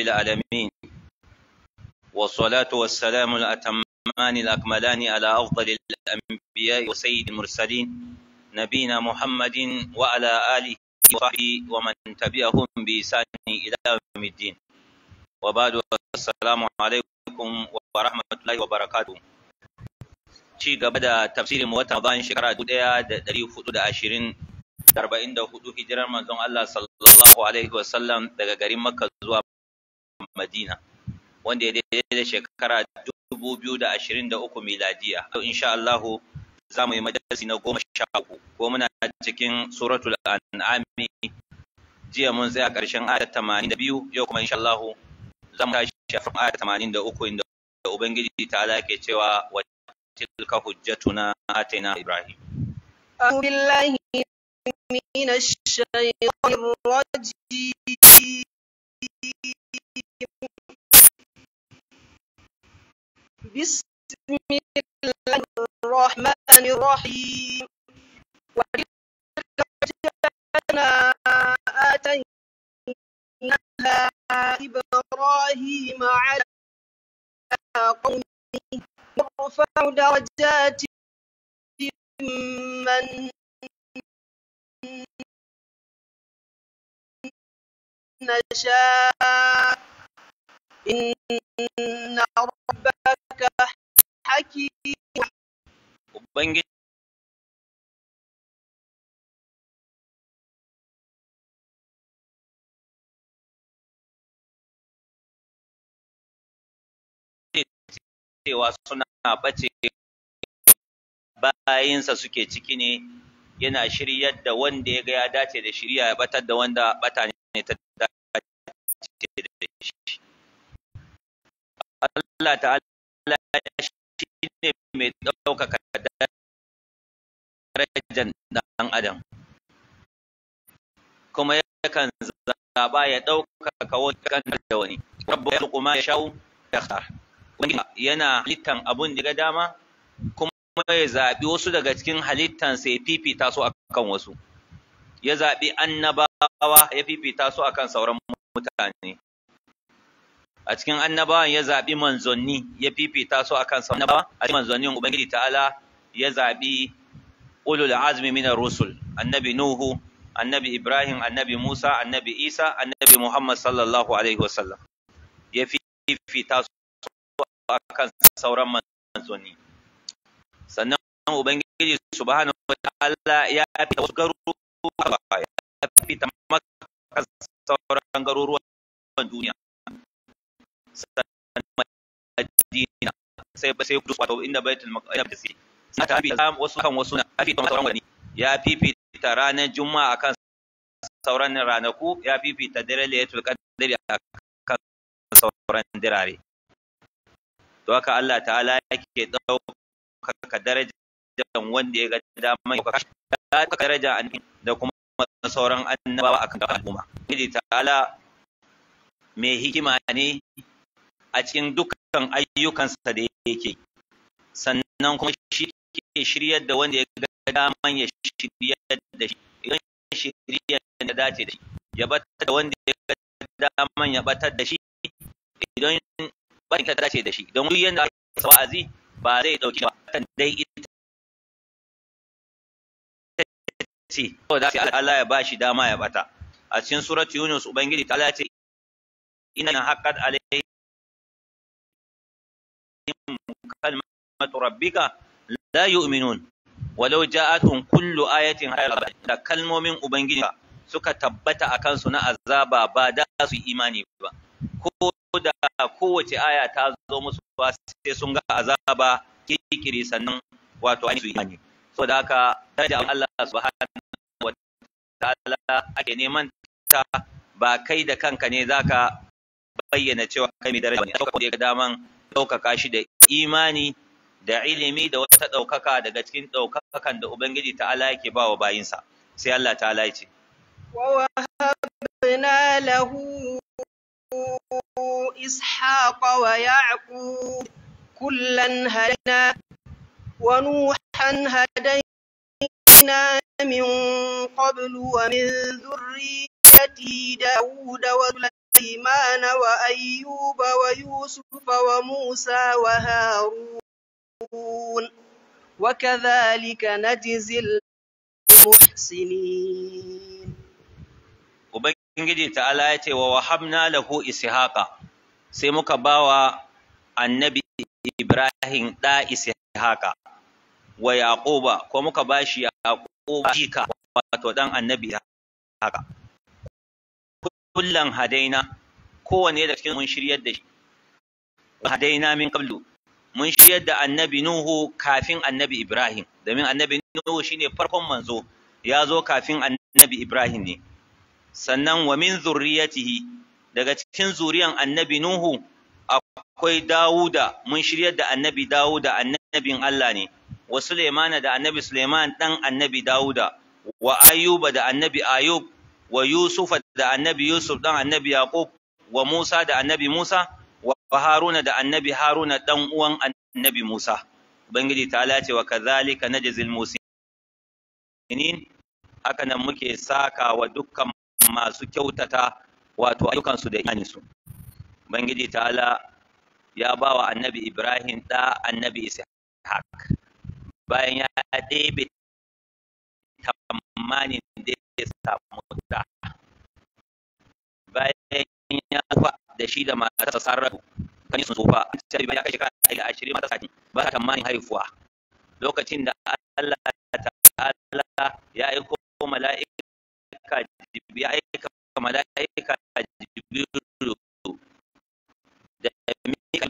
العالمين والصلاة والسلام الأتمان الأكملان على أفضل الأنبياء وسيد المرسلين نبينا محمد وعلى آله وصحبه ومن تبعهم بإحسان إلى يوم الدين وبعد السلام عليكم ورحمة الله وبركاته ci gaba da tafsirin watan bayan shekara dubu ɗaya da ɗari hudu da ashirin da arba'in da hudu hijirar manzon Allah sallallahu alaihi wasallam daga garin Makka zuwa Madina wanda ya daidai da shekara dubu biyu da ashirin da uku miladiya. Yau insha Allahu za mu yi majalisi na goma sha uku ko muna cikin suratul an'ami jiya mun tsaya ƙarshen ayat tamanin da biyu yau kuma insha Allahu za mu tashi a ayat tamanin da uku inda Ubangiji ta ke cewa wa tilka hujjatuna atayna Ibrahim. أعوذ بالله من الشيطان الرجيم بسم الله الرحمن الرحيم وتلك حجتنا آتيناها إبراهيم على قومه نرفع درجات من نشاء إن ربك حكيم Ubangiji cewa suna ɓace bayinsa suke ciki ne yana shiryar da wanda ya ga ya dace da shirya ya batar da wanda bata ne ta dace da shi. Allah ta'ala shi ne mai ɗaukaka darajar ɗan adam kuma yakan zaɓa ya ɗaukaka wani kan da wani rabbu ya kuma ya shawo ya khar wani yana halittan abun da ga dama kuma ya zaɓi wasu daga cikin halittansa ya fifita su akan wasu ya zaɓi annabawa ya fifita su akan sauran mutane a cikin annabawan ya zaɓi manzanni ya fifita su akan sauran annabawa a cikin manzannin ubangiji ta'ala ya zaɓi ulul azmi minar rusul annabi nuhu annabi ibrahim annabi musa annabi isa annabi muhammad sallallahu alaihi wasallam ya fifita su akan sauran manzanni sannan ubangiji subhanahu wataala ya fita wasu garuruwa ya fita maka sauran garuruwan duniya sannan madina sai sai kudus wato inda baitul maqdis sai ta fita wasu kan wasu na fita sauran wani ya fifita ranar juma'a akan sauran ranaku ya fifita dare laylatul qadri akan sauran dirare to haka Allah ta'ala yake ɗaukaka darajar wanda ya ga dama ya ɗaukaka daraja da kuma sauran annabawa akan al'umma. Ubangiji ta'ala mai hikima ne a cikin dukkan ayyukansa da yake sannan kuma shi ke shiryar da wanda ya ga daman ya shiryar da shi idan shiryar da dace da shi ya batar da wanda ya ga daman ya batar da shi idan bari ka dace da shi don duk yanda aka wa'azi ba zai dauki ba kan dai ita ce ko da Allah ya bashi dama ya bata a cikin suratu Yunus ubangiji ta ce inna haqqat alaihim kalimatu rabbika la yu'minun walau ja'atuhum kullu ayatin da kalmomin ubangiji suka tabbata akan su na azaba ba da su imani ba ko da kowace aya ta zo musu ba sai sun ga azaba kikiri sannan wato an su imani saboda haka daraja Allah subhanahu wa ta'ala ake neman ta ba kai da kanka ne zaka bayyana cewa kai mai daraja ne saboda ga daman ɗaukaka shi da imani da ilimi da wata ɗaukaka daga cikin ɗaukakan da Ubangiji ta'ala yake ba wa bayinsa sai Allah ta'ala ya ce ووهبنا له إسحاق ويعقوب كلا هدينا ونوحا هدينا من قبل ومن ذريته داود وسليمان وسليمان وأيوب ويوسف وموسى وهارون وكذلك نجزي المحسنين Ubangiji ta'ala ya ce wa wahabna lahu ishaqa sai muka bawa annabi Ibrahim da ishaqa wa yaquba ko muka bashi yaquba jika wato dan annabi haka kullan hadaina kowanne da cikin mun shiryar da shi hadaina min qablu mun shiryar da annabi nuhu kafin annabi ibrahim domin annabi nuhu shine farkon manzo ya zo kafin annabi ibrahim ne sannan wa min zurriyatihi daga cikin zuriyan annabi nuhu akwai dawuda mun shiryar da annabi dawuda annabin allah ne wa sulaimana da annabi suleiman dan annabi dawuda wa ayuba da annabi ayub wa yusufa da annabi yusuf dan annabi yaqub wa musa da annabi musa wa haruna da annabi haruna dan uwan annabi musa ubangiji ta ce wa kadhalika najzil musinin haka nan muke saka wa dukkan masu kyautata wato ayyukansu da imaninsu ubangiji ta'ala ya ba wa annabi ibrahim da annabi ishaq bayan ya ɗebe tamanin da ya samu da bayan ya fa da shi da matarsa sarrafu kan sun tsufa sai ya kashe kan da ashirin mata sati ba ta tamanin haifuwa lokacin da Allah ta'ala ya aiko mala'ika ya aika mala'ika jibrilu da mika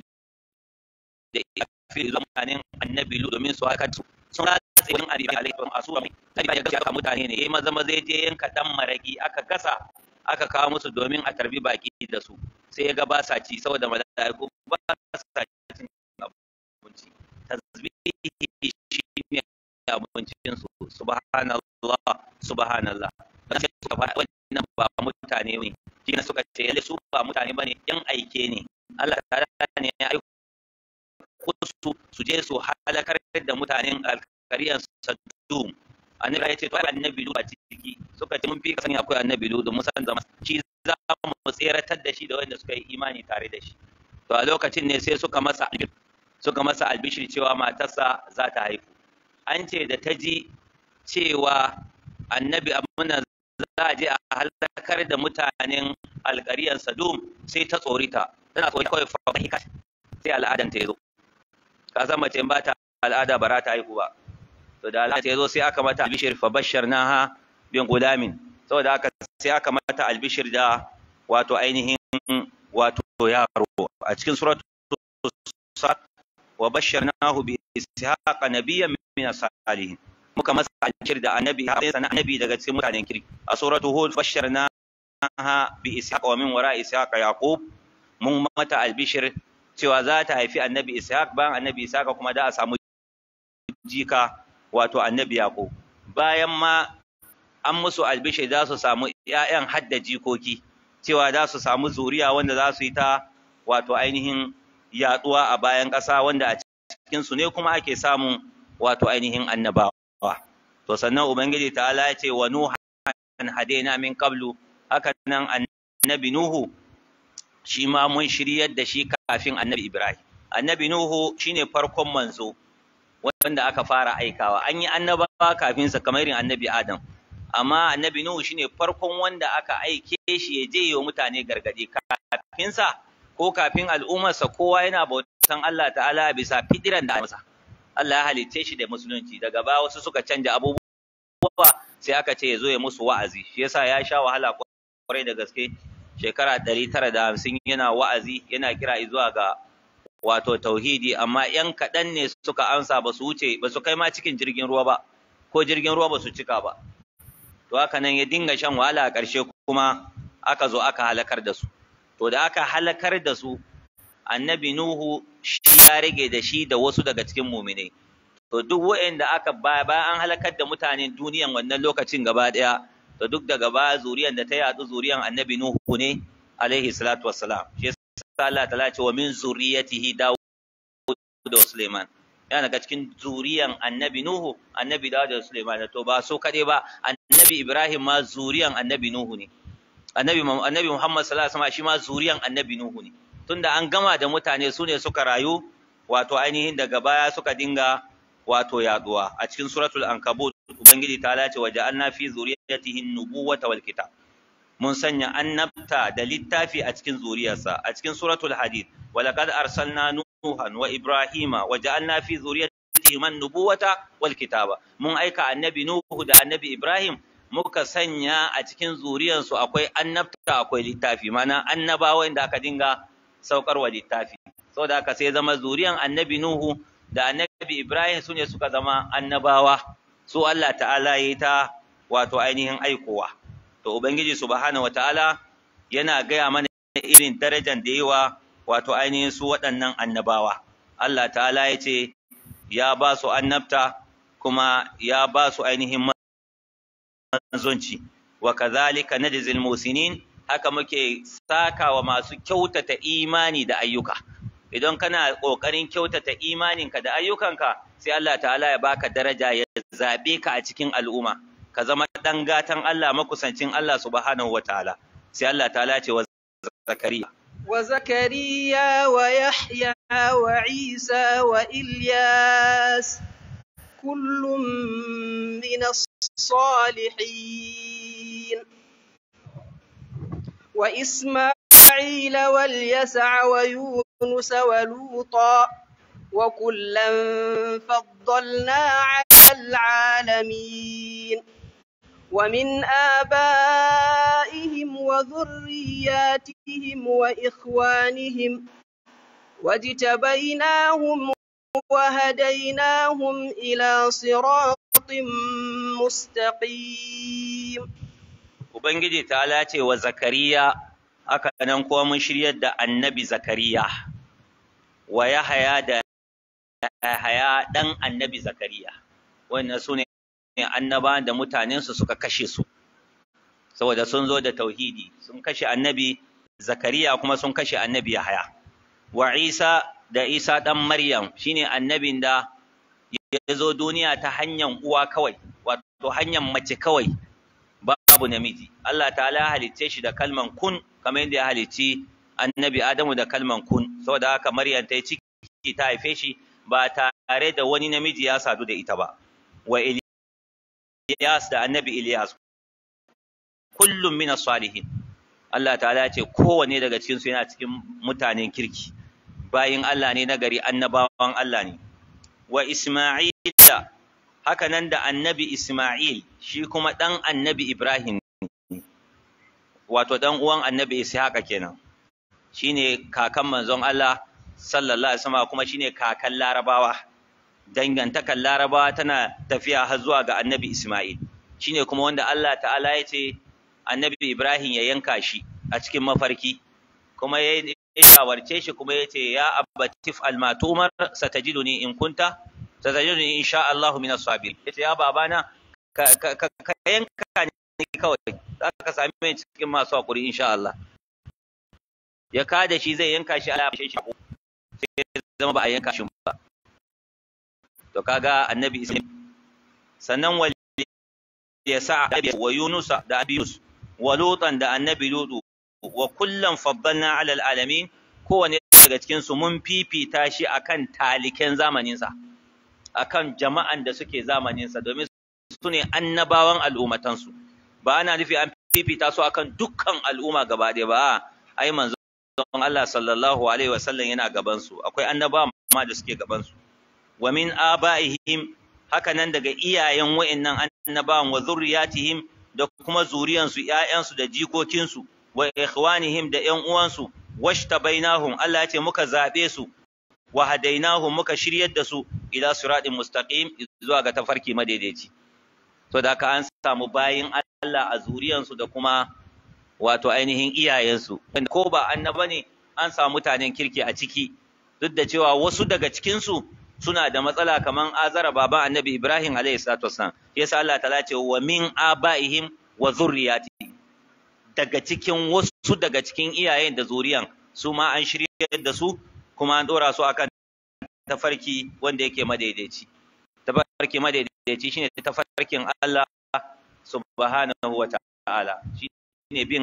da fi zamanin annabi lu domin su haka sun ratse wani abi alaihi wa asuwa mai tabi ya gasa mutane ne yayi maza maza je yanka dan maraki aka gasa aka kawo musu domin a tarbi baki da su sai ya ga ba sa ci saboda mala'iku ba sa cin abinci tasbihi shine abincin su subhanallah subhanallah dan sai suka faɗa wannan ba mutane ne shi ne suka ce yalle su ba mutane bane yan aike ne Allah ta'ala ne ya aiko su su je su halakar da mutanen alkariyan sadum annabi ya ce to annabi lu a ciki suka ce mun fi sani akwai annabi lu da musan zama shi za mu tseratar da shi da wanda suka yi imani tare da shi to a lokacin ne sai suka masa suka masa albishir cewa matarsa za ta haifu an ce da ta ji cewa annabi amina za a je a halakar da mutanen alkariyar sadum sai ta tsorita tana tsori kawai fahimta sai al'adan ta zo ka san mace ba ta al'ada ba ta haihu ba to da al'ada ta zo sai aka mata albishir fa bashar naha bin gulamin saboda haka sai aka mata albishir da wato ainihin wato yaro a cikin suratul sad wa basharnahu bi ishaqa nabiyyan min as-salihin muka masa albishir da annabi sai sana annabi daga cikin mutanen kirki a suratul hud basharnaha bi ishaqa wa min wara ishaqa yaqub mun mata albishir cewa za ta haifi annabi ishaq bayan annabi ishaq kuma da a samu jika wato annabi yaqub bayan ma an musu albishir za su samu ƴaƴan hadda jikoki cewa za su samu zuriya wanda za su yi ta wato ainihin yaduwa a bayan ƙasa wanda a cikin su ne kuma ake samun wato ainihin annabawa to sannan ubangiji ta'ala ya ce wa nuhan hadaina min qablu haka nan annabi nuhu shi ma mun shiryar da shi kafin annabi Ibrahim. Annabi Nuhu shine farkon manzo wanda aka fara aikawa. An yi annabawa kafin sa kamar irin annabi Adam. Amma annabi Nuhu shine farkon wanda aka aike shi ya je yi wa mutane gargadi kafin sa ko kafin al'ummarsa kowa yana bautan Allah ta'ala bisa fidiran da masa. Allah ya halicce shi da musulunci daga ba wasu suka canja abubuwa sai aka ce ya zo ya musu wa'azi shi yasa ya sha wahala kwarai da gaske shekara ɗari tara da hamsin yana wa'azi yana kira zuwa ga wato tauhidi amma ‘yan kaɗan ne suka amsa ba su wuce ba su kai ma cikin jirgin ruwa ba ko jirgin ruwa ba su cika ba to haka nan ya dinga shan wahala a ƙarshe kuma aka zo aka halakar da su to da aka halakar da su annabi nuhu shi ya rage da shi da wasu daga cikin muminai to duk wa'anda aka bayan an halakar da mutanen duniyan wannan lokacin gaba ɗaya to duk daga baya zuriyan da ta yadu zuriyan annabi nuhu ne alaihi salatu wassalam shi yasa Allah ta ce wa min zuriyatihi Dawud da Sulaiman yana daga cikin zuriyan annabi nuhu annabi Dawud da Sulaiman to ba so kade ba annabi Ibrahim ma zuriyan annabi nuhu ne annabi annabi Muhammad sallallahu alaihi wasallam shi ma zuriyan annabi Nuhu ne tunda an gama da mutane su ne suka rayu wato ainihin daga baya suka dinga wato yaduwa a cikin suratul ankabut ubangiji ta lace wa ja'alna fi zuriyatihi nubuwata wal kitab mun sanya annabta da littafi a cikin zuriyarsa a cikin suratul hadid wa laqad arsalna nuhan wa ibrahima wa ja'alna fi zuriyatihi man nubuwata wal kitaba mun aika annabi nuhu da annabi ibrahim muka sanya a cikin zuriyarsu akwai annabta akwai littafi mana annabawa da aka dinga saukarwa littafi saboda haka sai zama zuriyan annabi nuhu da annabi ibrahim su ne suka zama annabawa su Allah ta'ala ya yi ta wato ainihin aikowa to ubangiji subhanahu wataala yana gaya mana irin darajar da yawa wato ainihin su waɗannan annabawa Allah ta'ala ya ce ya ba su annabta kuma ya ba su ainihin manzonci wa kadhalika najzil musinin haka muke saka wa masu kyautata imani da ayyuka idan kana kokarin kyautata imaninka da ayyukanka sai Allah ta'ala ya baka daraja ya zabe ka a cikin al'umma ka zama dan gatan Allah makusancin Allah subhanahu wataala sai Allah ta'ala ce wa zakariya wa zakariya wa yahya wa isa wa ilyas kullum min الصالحين وإسماعيل واليسع ويونس ولوطا وكلا فضلنا على العالمين ومن آبائهم وذرياتهم وإخوانهم واجتبيناهم وهديناهم إلى صراط مستقيم Ubangiji ta lace wa Zakariya haka nan kuma mun shiryar da annabi Zakariya wa Yahaya da Yahaya dan annabi Zakariya wannan su ne annaba da mutanensu suka kashe su saboda sun zo da tauhidi sun kashe annabi Zakariya kuma sun kashe annabi Yahaya wa Isa da Isa dan Maryam shine annabin da ya zo duniya ta hanyar uwa kawai wato hanyar mace kawai babu namiji Allah ta'ala halicce shi da kalman kun kamar yadda ya halicci annabi Adamu da kalman kun saboda haka Maryam ta yi ciki ta haife shi ba tare da wani namiji ya sadu da ita ba wa Ilyas da annabi Ilyas kullum min salihin Allah ta'ala ce kowanne daga cikin su yana cikin mutanen kirki bayin Allah ne na gari annabawan Allah ne wa Isma'ila haka nan da annabi Isma'il shi kuma ɗan annabi Ibrahim wato ɗan uwan annabi Ishaqa kenan shine kakan manzon Allah sallallahu alaihi wasallam kuma shine kakan Larabawa dangantakan Larabawa tana tafiya har zuwa ga annabi Isma'il shine kuma wanda Allah ta'ala ya ce annabi Ibrahim ya yanka shi a cikin mafarki kuma ya shawarce shi kuma ya ce ya abbatif almatumar satajiduni in kunta satajiduni insha Allah min as-sabir yace ya babana ka ka ka yanka ni kawai zaka sami mai cikin masu hakuri insha Allah ya kada shi zai yanka shi Allah ya shi sai zama ba a yanka shi ba to kaga annabi islam sannan wal yasa wa yunusa da abiyus wa lutan da annabi lutu wa kullan faddalna ala alamin kowane daga cikin su mun fifita shi akan taliken zamaninsa akan jama'an da suke zamaninsa domin su ne annabawan al'ummatansu ba ana nufi an fifita su akan dukkan al'umma gaba ɗaya ba ai manzon Allah sallallahu alaihi wasallam yana gaban su akwai annabawa ma da suke gaban su wa min abaihim haka nan daga iyayen wa'annan annabawan wa zurriyatihim da kuma zuriyansu ƴaƴansu da jikokinsu wa ikhwanihim da ƴan uwansu washtabainahum Allah ya ce muka zabe su wa hadainahum muka shiryar da su ila siratin mustaqim zuwa ga tafarki madaidaici to da ka an samu bayin Allah a zuriyansu da kuma wato ainihin iyayensu ko ba annaba ne an samu mutanen kirki a ciki duk da cewa wasu daga cikin su suna da matsala kaman azara baban annabi Ibrahim alayhi salatu wassalam yasa Allah ta ce wa min abaihim wa zurriyatihim daga cikin wasu daga cikin iyayen da zuriyan su ma an shiryar da su kuma an dora su akan tafarki wanda yake madaidaici tafarki madaidaici shine tafarkin Allah subhanahu wa ta'ala shine bin Allah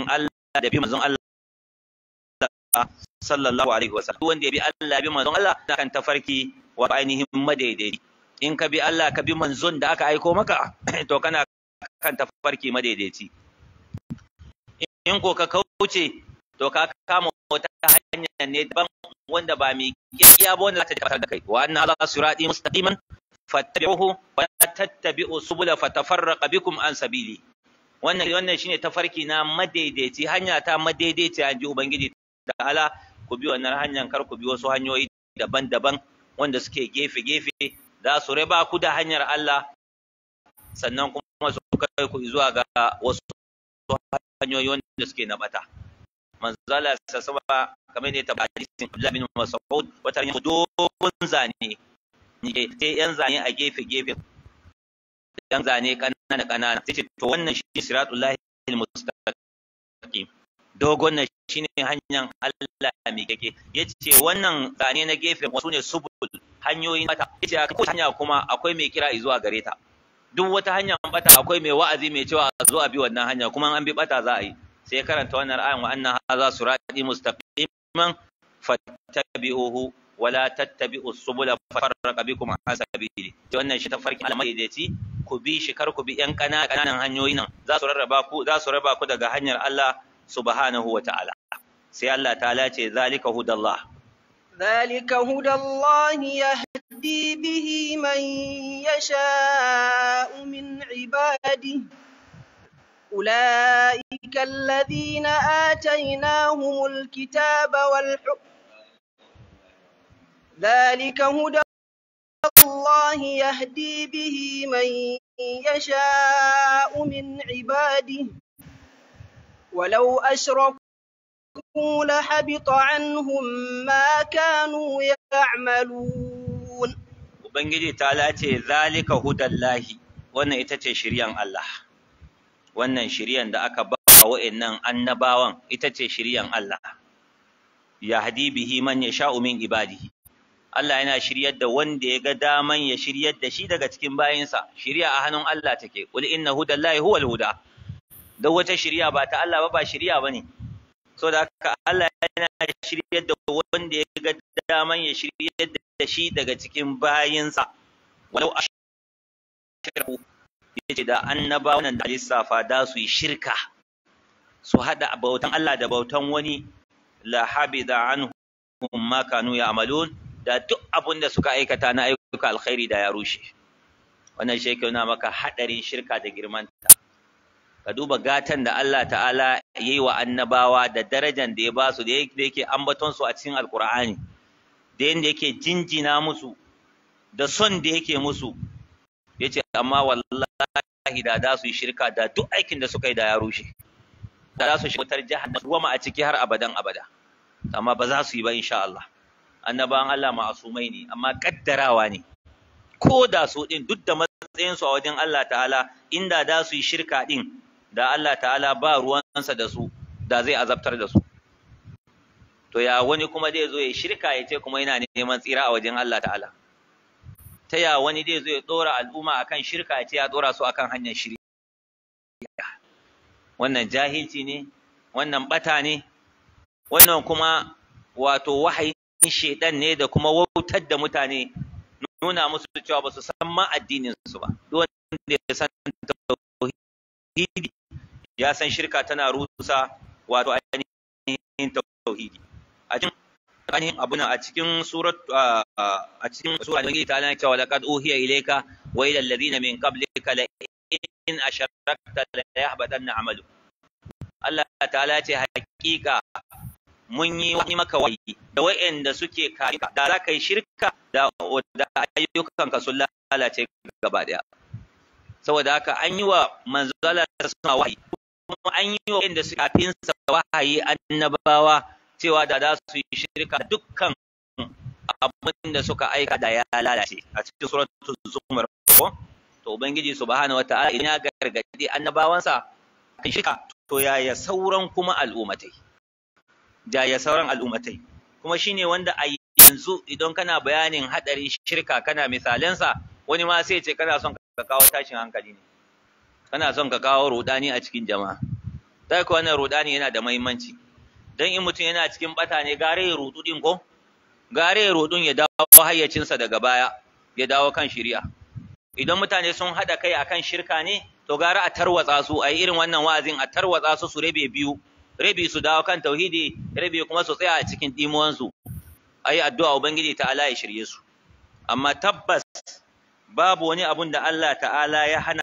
da bi manzon Allah sallallahu alaihi wasallam wanda ya bi Allah bi manzon Allah kan tafarki wa ainihin madaidai in ka bi Allah ka bi manzon da aka aiko maka to kana kan tafarki madaidaici in ko ka kauce to ka kama wata hanya ne daban wanda ba mai kiyaye ba wanda za ta tabbatar da kai wa anna ala sirati mustaqiman fattabi'uhu wa la tattabi'u subula fatafarraqa bikum an sabili wannan wannan shine tafarki na madaidaici hanya ta madaidaici an ji ubangiji ta'ala ku bi wannan hanyar kar ku bi wasu hanyoyi daban-daban wanda suke gefe-gefe za su raba ku da hanyar Allah sannan kuma su kai ku zuwa ga wasu hanyoyi wanda suke na bata manzala sassaba kamar ne ta hadisin Abdullah bin Mas'ud wata yin dogon zane ne sai yan zane a gefe-gefe yan zane kanana kanana sai ce to wannan shi siratullahi mustaqim dogon na shine hanyar Allah mai keke yace wannan zane na gefe wasu ne subul hanyoyin bata yace ko hanya kuma akwai mai kira zuwa gare ta duk wata hanya bata akwai mai wa'azi mai cewa a zo a bi wannan hanya kuma an bi bata za a yi sai karanta wannan ayan wa anna hadha sirati mustaqiman fattabi'uhu wala tattabi'u subula farraqa bikum an sabili wannan shi tafarkin almadaidaici ku bi shi kar ku bi yan kananan hanyoyi nan za su rarraba ku za su raba ku daga hanyar Allah subhanahu wa ta'ala sai Allah ta'ala ce zalika hudallah ذلك هدى الله يهدي به من يشاء من عباده أولئك الذين آتيناهم الكتاب والحكم ذلك هدى الله يهدي به من يشاء من عباده ولو أشركوا لحبط عنهم ما كانوا يعملون Ubangiji ta lace zalika hudallahi wannan ita ce shiryan Allah wannan shiryan da aka ba wa'annan annabawan ita ce shiryan Allah yahdi bihi man yasha'u min ibadihi Allah yana shiryar da wanda ya ga daman ya shiryar da shi daga cikin bayinsa shirya a hannun Allah take qul inna hudallahi huwal huda da wata shirya ba ta Allah ba ba shirya bane so da haka Allah yana shiryar da wanda ya ga daman ya shiryar da shi daga cikin bayinsa walau ashraku yace da annabawan da lissafa da su yi shirka su hada bautan Allah da bautan wani la habida anhum ma kanu ya'malun da duk abin da suka aikata na ayyuka alkhairi da ya rushe wannan shi yake nuna maka hadarin shirka da girmanta ka duba gatan da Allah ta'ala yayi wa annabawa da darajar da ya ba su da yake ambaton su a cikin alkur'ani da yanda yake jinjina musu da son da yake musu yace amma wallahi da da su yi shirka da duk aikin da suka yi da ya rushe da za su shi wutar jahannam ruwa a ciki har abadan abada amma ba za su yi ba insha Allah annabawan Allah ma'asumai ne amma kaddarawa ne ko da su din duk da matsayin su a wajen Allah ta'ala inda da su yi shirka din da Allah ta'ala ba ruwansa da su da zai azabtar da su to ya wani kuma zai zo ya shirka ya ce kuma yana neman tsira a wajen Allah ta'ala ta ya wani zai zo ya dora al'umma akan shirka ya ce ya dora su akan hanyar shirya wannan jahilci ne wannan bata ne wannan kuma wato wahayi shaidan ne da kuma wautar da mutane nuna musu cewa ba su san ma addinin su ba duk wanda ya san tauhidi ya san shirka tana rusa wato ainihin tauhidi a cikin ainihin abuna a cikin surat a cikin sura da ta lana cewa laqad uhiya ilayka wa ila alladhina min qablika la in asharakta la yahbatanna amalu Allah ta'ala ce hakika mun yi wani maka wayi da wa'anda suke kare da za ka yi shirka da ayyukanka sun lalace gaba daya saboda haka an yi wa manzala suna wahayi kuma an yi wa wa'anda suke kafin sa wahayi annabawa cewa da za su yi shirka dukkan abin da suka aika da ya lalace a cikin suratul zumar ko to ubangiji subhanahu wataala idan ya gargadi annabawansa kan shirka to yaya sauran kuma al'ummatai da ya sauran al'ummatai kuma shine wanda a yanzu idan kana bayanin hadarin shirka kana misalansa wani ma sai ce kana son ka kawo tashin hankali ne kana son ka kawo rudani a cikin jama'a dai ko wannan rudani yana da muhimmanci dan in mutum yana cikin bata ne gare ya rudu din ko gare ya rudun ya dawo hayyacinsa daga baya ya dawo kan shari'a idan mutane sun hada kai akan shirka ne to gara a tarwatsa su a irin wannan wa'azin a tarwatsa su su rabe biyu rabi su dawo kan tauhidi rabi kuma su tsaya a cikin dimuwansu ayi addu'a ubangiji ta'ala ya shirye su amma tabbas babu wani abun da Allah ta'ala ya hana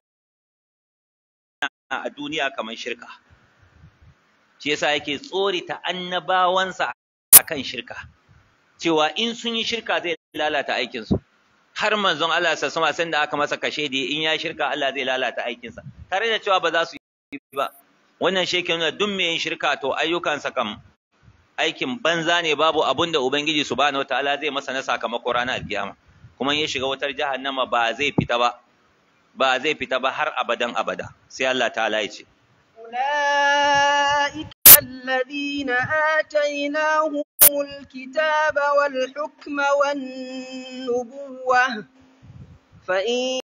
a duniya kamar shirka shi yasa yake tsorita annabawansa akan shirka cewa in sun yi shirka zai lalata aikinsu har manzon Allah sa sama san da aka masa kashe da in ya shirka Allah zai lalata aikinsa tare da cewa ba za su yi ba wannan shi ke nuna duk mai yin shirka to ayyukansa kam aikin banza ne babu abun da ubangiji subhanahu wataala zai masa na sakamako ranar alkiyama kuma in ya shiga wutar jahannama ba zai fita ba ba zai fita ba har abadan abada sai Allah ta'ala ya ce أولئك الذين آتيناهم الكتاب والحكم والنبوة فإن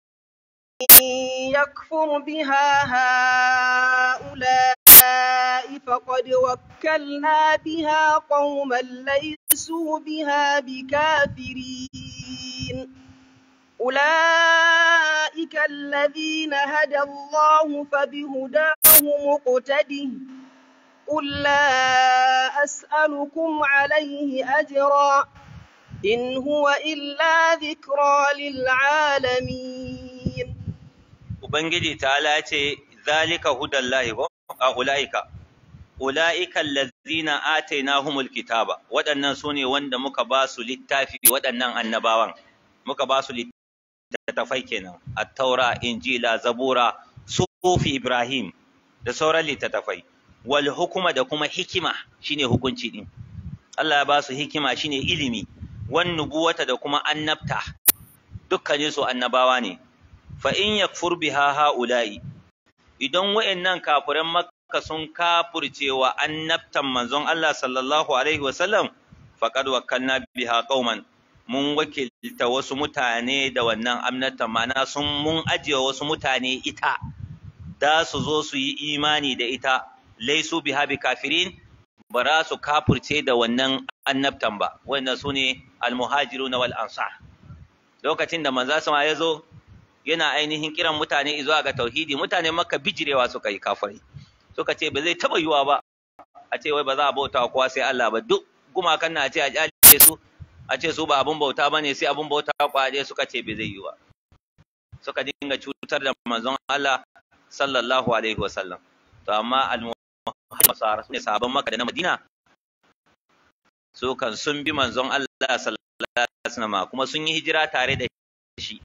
يكفر بها هؤلاء فقد وكلنا بها قوما ليسوا بها بكافرين أولئك الذين هدى الله فبهداه مقتده قل لا أسألكم عليه أجرا إن هو إلا ذكرى للعالمين Ubangiji ta'ala ce zalika hudallahi ko a ula'ika ula'ika allazina atainahumul kitaba waɗannan sune wanda muka ba su littafi waɗannan annabawan muka ba su littafai kenan at-taura injila zabura sufi ibrahim da sauran littattafai wal hukuma da kuma hikima shine hukunci din Allah ya ba su hikima shine ilimi wan nubuwata da kuma annabta dukkanin su annabawa ne fa in yakfur biha haula'i idan wayannan kafiran makka sun kafurce wa annabtan manzon Allah sallallahu alaihi wasallam faqad wakkalna biha qauman mun wakilta wasu mutane da wannan annabtan ma'ana sun mun ajiye wasu mutane ita da su zo su yi imani da ita laisu biha bi kafirin ba za su kafurce da wannan annabtan ba wannan su ne almuhajiru na wal ansar lokacin da manzo sama ya zo yana ainihin kiran mutane zuwa ga tauhidi mutane makka bijirewa suka yi kafirai suka ce ba zai taba yiwa ba a ce wai ba za a bauta wa kowa sai Allah ba duk gumakan na ce a kyale su a ce su ba abun bauta bane sai abun bauta kwaje suka ce ba zai yi ba suka dinga cutar da manzon Allah sallallahu alaihi wasallam to amma al-muhammad ne sahabban makka da na madina su kan sun bi manzon Allah sallallahu alaihi wasallam kuma sun yi hijira tare da shi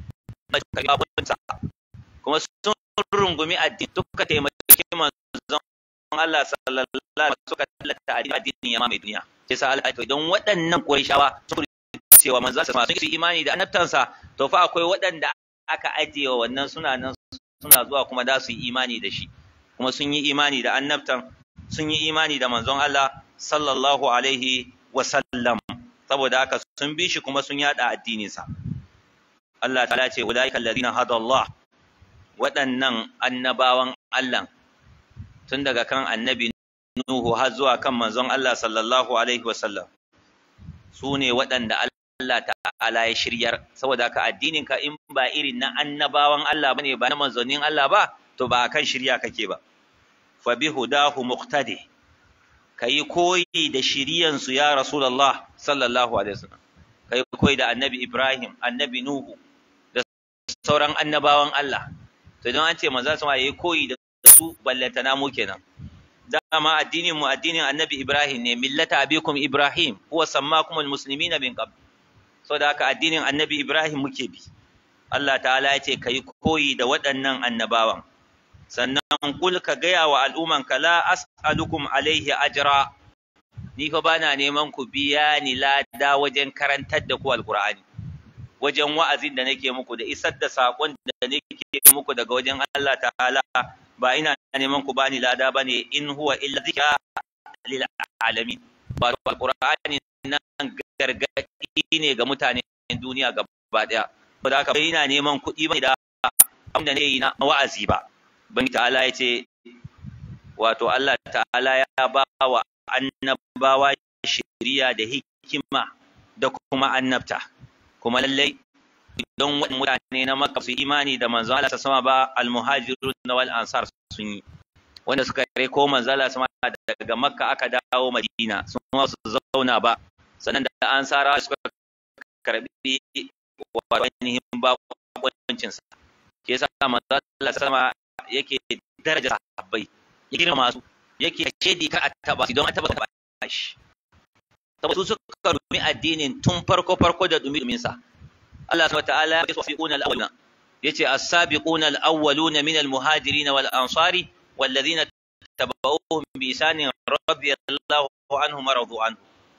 kuma sun rungumi addini suka taimaki manzon Allah sallallahu alaihi wasallam suka tallata addinin ya mai duniya sai sa Allah idan waɗannan Qurayshawa sun cewa manzon Allah sun yi imani da annabtansa to fa akwai waɗanda aka ajiye wannan suna nan suna zuwa kuma da su yi imani da shi kuma sun yi imani da annabtan sun yi imani da manzon Allah sallallahu alaihi wasallam saboda haka sun bi shi kuma sun yada addininsa Allah ta ce ulaika alladhina hada Allah waɗannan annabawan Allah tun daga kan annabi Nuhu har zuwa kan manzon Allah sallallahu alaihi wasallam su ne waɗanda Allah ta'ala ya shiryar saboda ka addinin ka in ba irin na annabawan Allah bane ba na manzonin Allah ba to ba kan shirya kake ba fa bi hudahu muqtadi kai koyi da shiriyan su ya rasulullah sallallahu alaihi wasallam kai koyi da annabi Ibrahim annabi Nuhu da sauran annabawan Allah to idan an ce manzo sama yayi koyi da su ballantana mu kenan dama addinin mu addinin annabi Ibrahim ne millata abikum Ibrahim huwa sammakumul muslimina min qabl saboda haka addinin annabi Ibrahim muke bi Allah ta'ala ya ce ka yi koyi da waɗannan annabawan sannan kul ka gaya wa al'ummanka la as'alukum alaihi ajra ni fa bana neman ku biya ni lada wajen karantar da ku alqur'ani wajen wa'azin da nake muku da isar da sakon da nake muku daga wajen Allah ta'ala ba ina neman ku bani lada bane in huwa illa zikra lil alamin ba alqur'ani nan gargaɗi ne ga mutanen duniya gaba ɗaya ba da haka ina neman kuɗi ba da abin da ne yi na wa'azi ba ban ta'ala ya ce wato Allah ta'ala ya ba wa annabawa shiriya da hikima da kuma annabta kuma lallai don wani mutane na Makka su imani da manzo Allah sama ba al-muhajirun wal ansar sun yi wanda suka kare ko manzo Allah sama daga Makka aka dawo Madina sun ma su zauna ba sannan da ansara suka karbi wato ainihin bakoncin sa ke yasa manzo Allah sama yake daraja sahabbai ya girma su yake shedi ka a taba don a taba taba shi saboda su suka rumi addinin tun farko farko da dumi dumin sa Allah subhanahu wataala ya safiquna al-awwaluna yace as-sabiquna al-awwaluna min al-muhajirin wal ansari والذين تبعوهم بإحسان رضي الله عنهم ورضوا عنه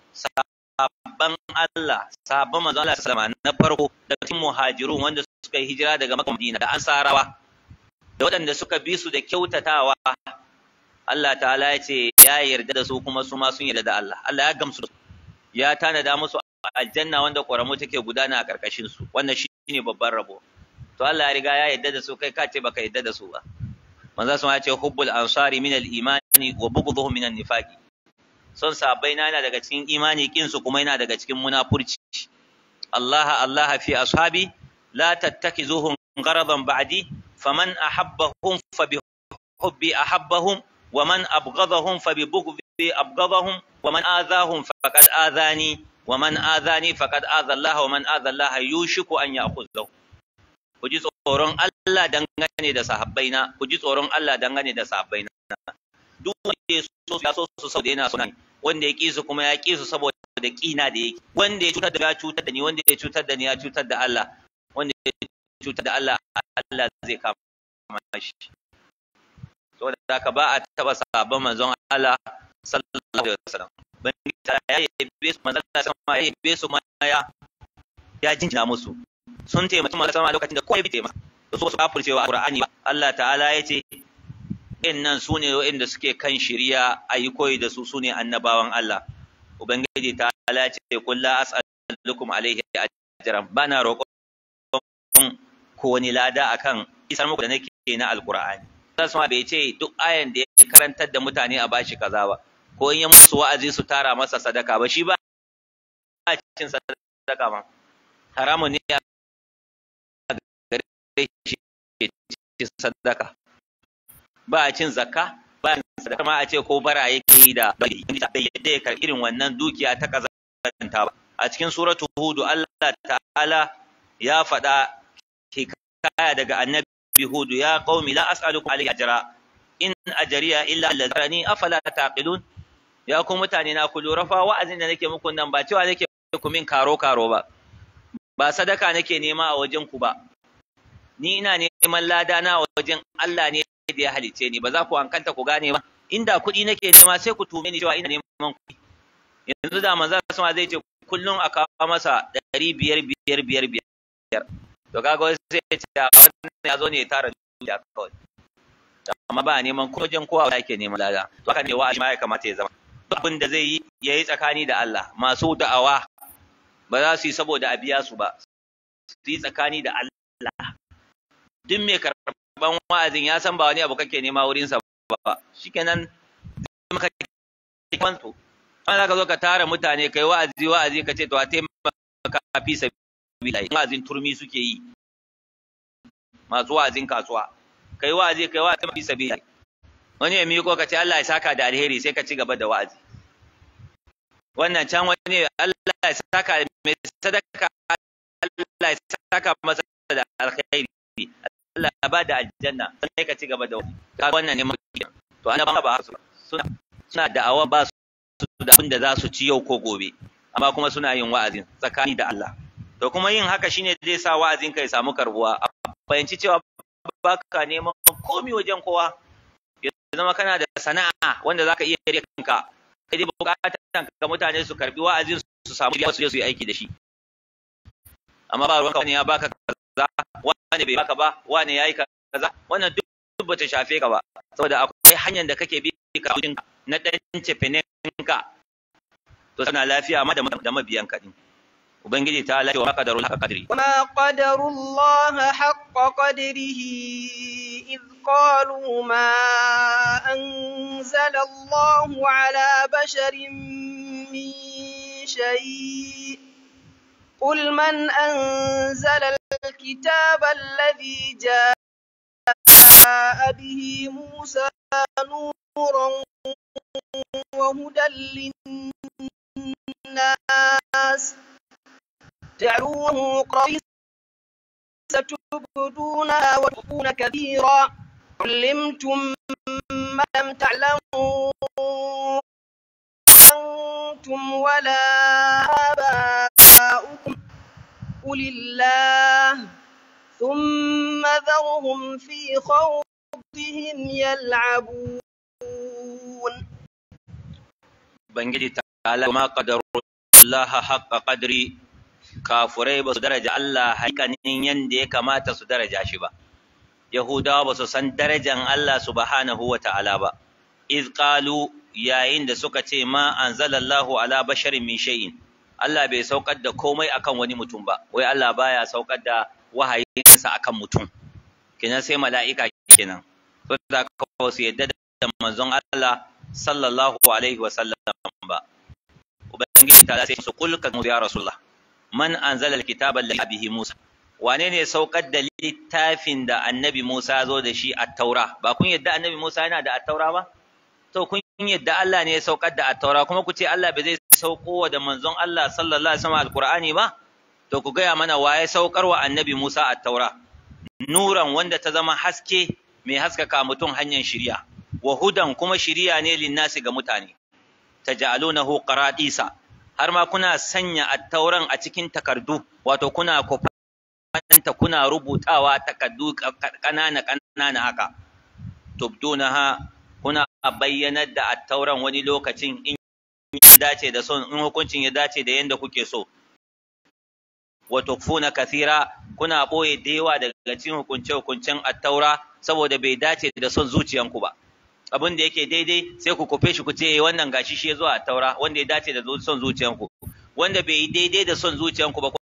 sabban Allah sabban manzo Allah sallama na farko daga cikin muhajirun wanda suka yi hijira daga Makka Madina da Ansarawa da waɗanda suka bi su da kyautatawa Allah ta'ala ya ce ya yarda da su kuma su ma sun yarda da Allah Allah ya gamsu da su ya tanada musu aljanna wanda ƙoramu take gudana a ƙarƙashin su wannan shine babban rabo to Allah ya riga ya yarda da su kai ka ce baka yarda da su ba manzo sun ya ce hubbul ansari min al-imani wa bughdhuhum min an-nifaqi son sahabbai na yana daga cikin imani kin su kuma yana daga cikin munafurci Allah Allah fi ashabi la tattakizuhum gharadan ba'di faman ahabbahum fa bi hubbi ahabbahum wa man abghadahum fa bi bughdi abghadahum wa man adahum faqad adani wa man adani faqad adha Allah wa man adha Allah yushiku an ya'khudhahu ku ji tsoron Allah dangane da sahabbaina ku ji tsoron Allah dangane da sahabbaina duk wanda ya so ya so su saboda yana so wanda ya ki su kuma ya ki su saboda kina da yake wanda ya cutar da ya cutar da ni wanda ya cutar da ni ya cutar da Allah wanda ya cutar da Allah Allah zai kama shi saboda haka ba a taba sahabban manzon Allah sallallahu alaihi wasallam ban ta ya yabe su manzon Allah sama ya yabe su ma ya ya jinjina musu sun taimaki manzon sama lokacin da kowa bai taimaka to su ba furcewa Qur'ani ba Allah ta'ala ya ce nan su ne waɗanda suke kan shirya a yi koyi da su su ne annabawan Allah Ubangiji ta ala ce kulla as'alukum alaihi ajran bana roƙon ko wani lada akan isar muku da nake na alqur'ani sai sama bai ce duk ayan da ya karantar da mutane a bashi kaza ba ko in ya musu wa'azi su tara masa sadaka ba shi ba a cin sadaka ma haramun ne a gare shi cin sadaka ba a cin zakka ba a sadaka ma a ce ko bara yake yi da bai yadda ya karɓi irin wannan dukiya ta kazanta ba a cikin suratu hudu Allah ta'ala ya faɗa hikaya daga annabi hudu ya qaumi la as'alukum alayhi ajra in ajriya illa alladhi afala taqilun ya ku mutane na ku lura fa wa'azin da nake muku nan ba cewa nake ku min karo karo ba ba sadaka nake nema a wajen ku ba ni ina neman lada na wajen Allah ne da ya halice ni ba za ku hankanta ku gane ba inda kuɗi nake nema sai ku tume ni cewa ina neman kuɗi yanzu da manzo sama zai ce kullum a kawo masa ɗari biyar biyar biyar biyar to kaga wai sai ya ce wannan ya zo ne ya tara dukiya kawai amma ba neman ko wajen kowa da yake neman lada to haka ne wa ma ya kamata ya zama duk abin da zai yi ya yi tsakani da Allah masu da'awa ba za su yi saboda a biya su ba su yi tsakani da Allah duk mai karɓan wa'azin ya san ba wani abu kake nema wurinsa ba shikenan zai maka kwanto an za ka zo ka tara mutane kai wa'azi wa'azi ka ce to a taimaka fi sabila wa'azin turmi suke yi masu wa'azin kasuwa kai wa'azi kai wa'azi fi sabila wani ya miko ka ce Allah ya saka da alheri sai ka ci gaba da wa'azi wannan can wani Allah ya saka mai sadaka Allah ya saka masa da alkhairi Allah ya ba da aljanna sai ka ci gaba da ka wannan ne maki to annaba ba su suna suna da'awa ba su da abin da za su ci yau ko gobe amma kuma suna yin wa'azin tsakani da Allah to kuma yin haka shine zai sa wa'azin ka ya samu karbuwa a fahimci cewa baka neman komi wajen kowa ya zama kana da sana'a wanda zaka iya rike kanka kai dai bukatan ka mutane su karbi wa'azin su samu biya su je su yi aiki da shi amma ba ruwanka wani ya baka kaza wani bai baka ba wani yayi kaza wannan duk bata shafe ka ba saboda akwai hanyar da kake bi ka na dan cefeninka to sana lafiya amma da mabiyan ka din ubangiji ta lafiya wa qadarul haqqa qadri وما قدروا الله حق قدره إذ قالوا ما أنزل الله على بشر من شيء قل من أنزل الكتاب الذي جاء به موسى نورا وهدى للناس جعلوه قريسا ستبدونها وتخفون كثيرا علمتم ما لم تعلموا أنتم ولا آباؤكم قل الله ثم ذرهم في خوضهم يلعبون Ubangiji ta'ala ma qadarullaha haqqa qadri kafurai ba su daraja Allah hakikanin yanda ya kamata su daraja shi ba Yahudawa ba su san darajan Allah subhanahu wa ta'ala ba iz qalu yayin da suka ce ma anzalallahu ala basharin min shay'in Allah bai saukar da komai akan wani mutum ba wai Allah baya saukar da wahayinsa akan mutum kenan sai mala'ika kenan to da ka su yadda da manzon Allah sallallahu alaihi wa sallam ba ubangiji ta sai su kulka ya rasulullah man anzala alkitaba alladhi bihi musa wane ne saukar da littafin da annabi musa zo da shi at-taura ba kun yadda annabi musa yana da at-taura ba to kun yadda Allah ne ya saukar da at-taura kuma ku ce Allah bai zai sauko da manzon Allah sallallahu alaihi wasallam alqur'ani ba to ku gaya mana waye saukar wa annabi musa at-taura nuran wanda ta zama haske mai haskaka mutum hanyar shiriya wa hudan kuma shiriya ne linnasi ga mutane taj'alunahu qaradisa har ma kuna sanya attauran a cikin takardu wato kuna kofanta kuna rubutawa takardu kanana kanana haka tubdunaha kuna bayyanar da attauran wani lokacin in ya dace da son in hukuncin ya dace da yanda kuke so wa tukfuna kathira kuna boye da yawa daga cikin hukunce hukuncen attaura saboda bai dace da son zuciyanku ba abin da yake daidai sai ku kufe shi ku ce wannan gashi shi zuwa taura wanda ya dace da son zuciyanku wanda bai yi daidai da son zuciyanku ba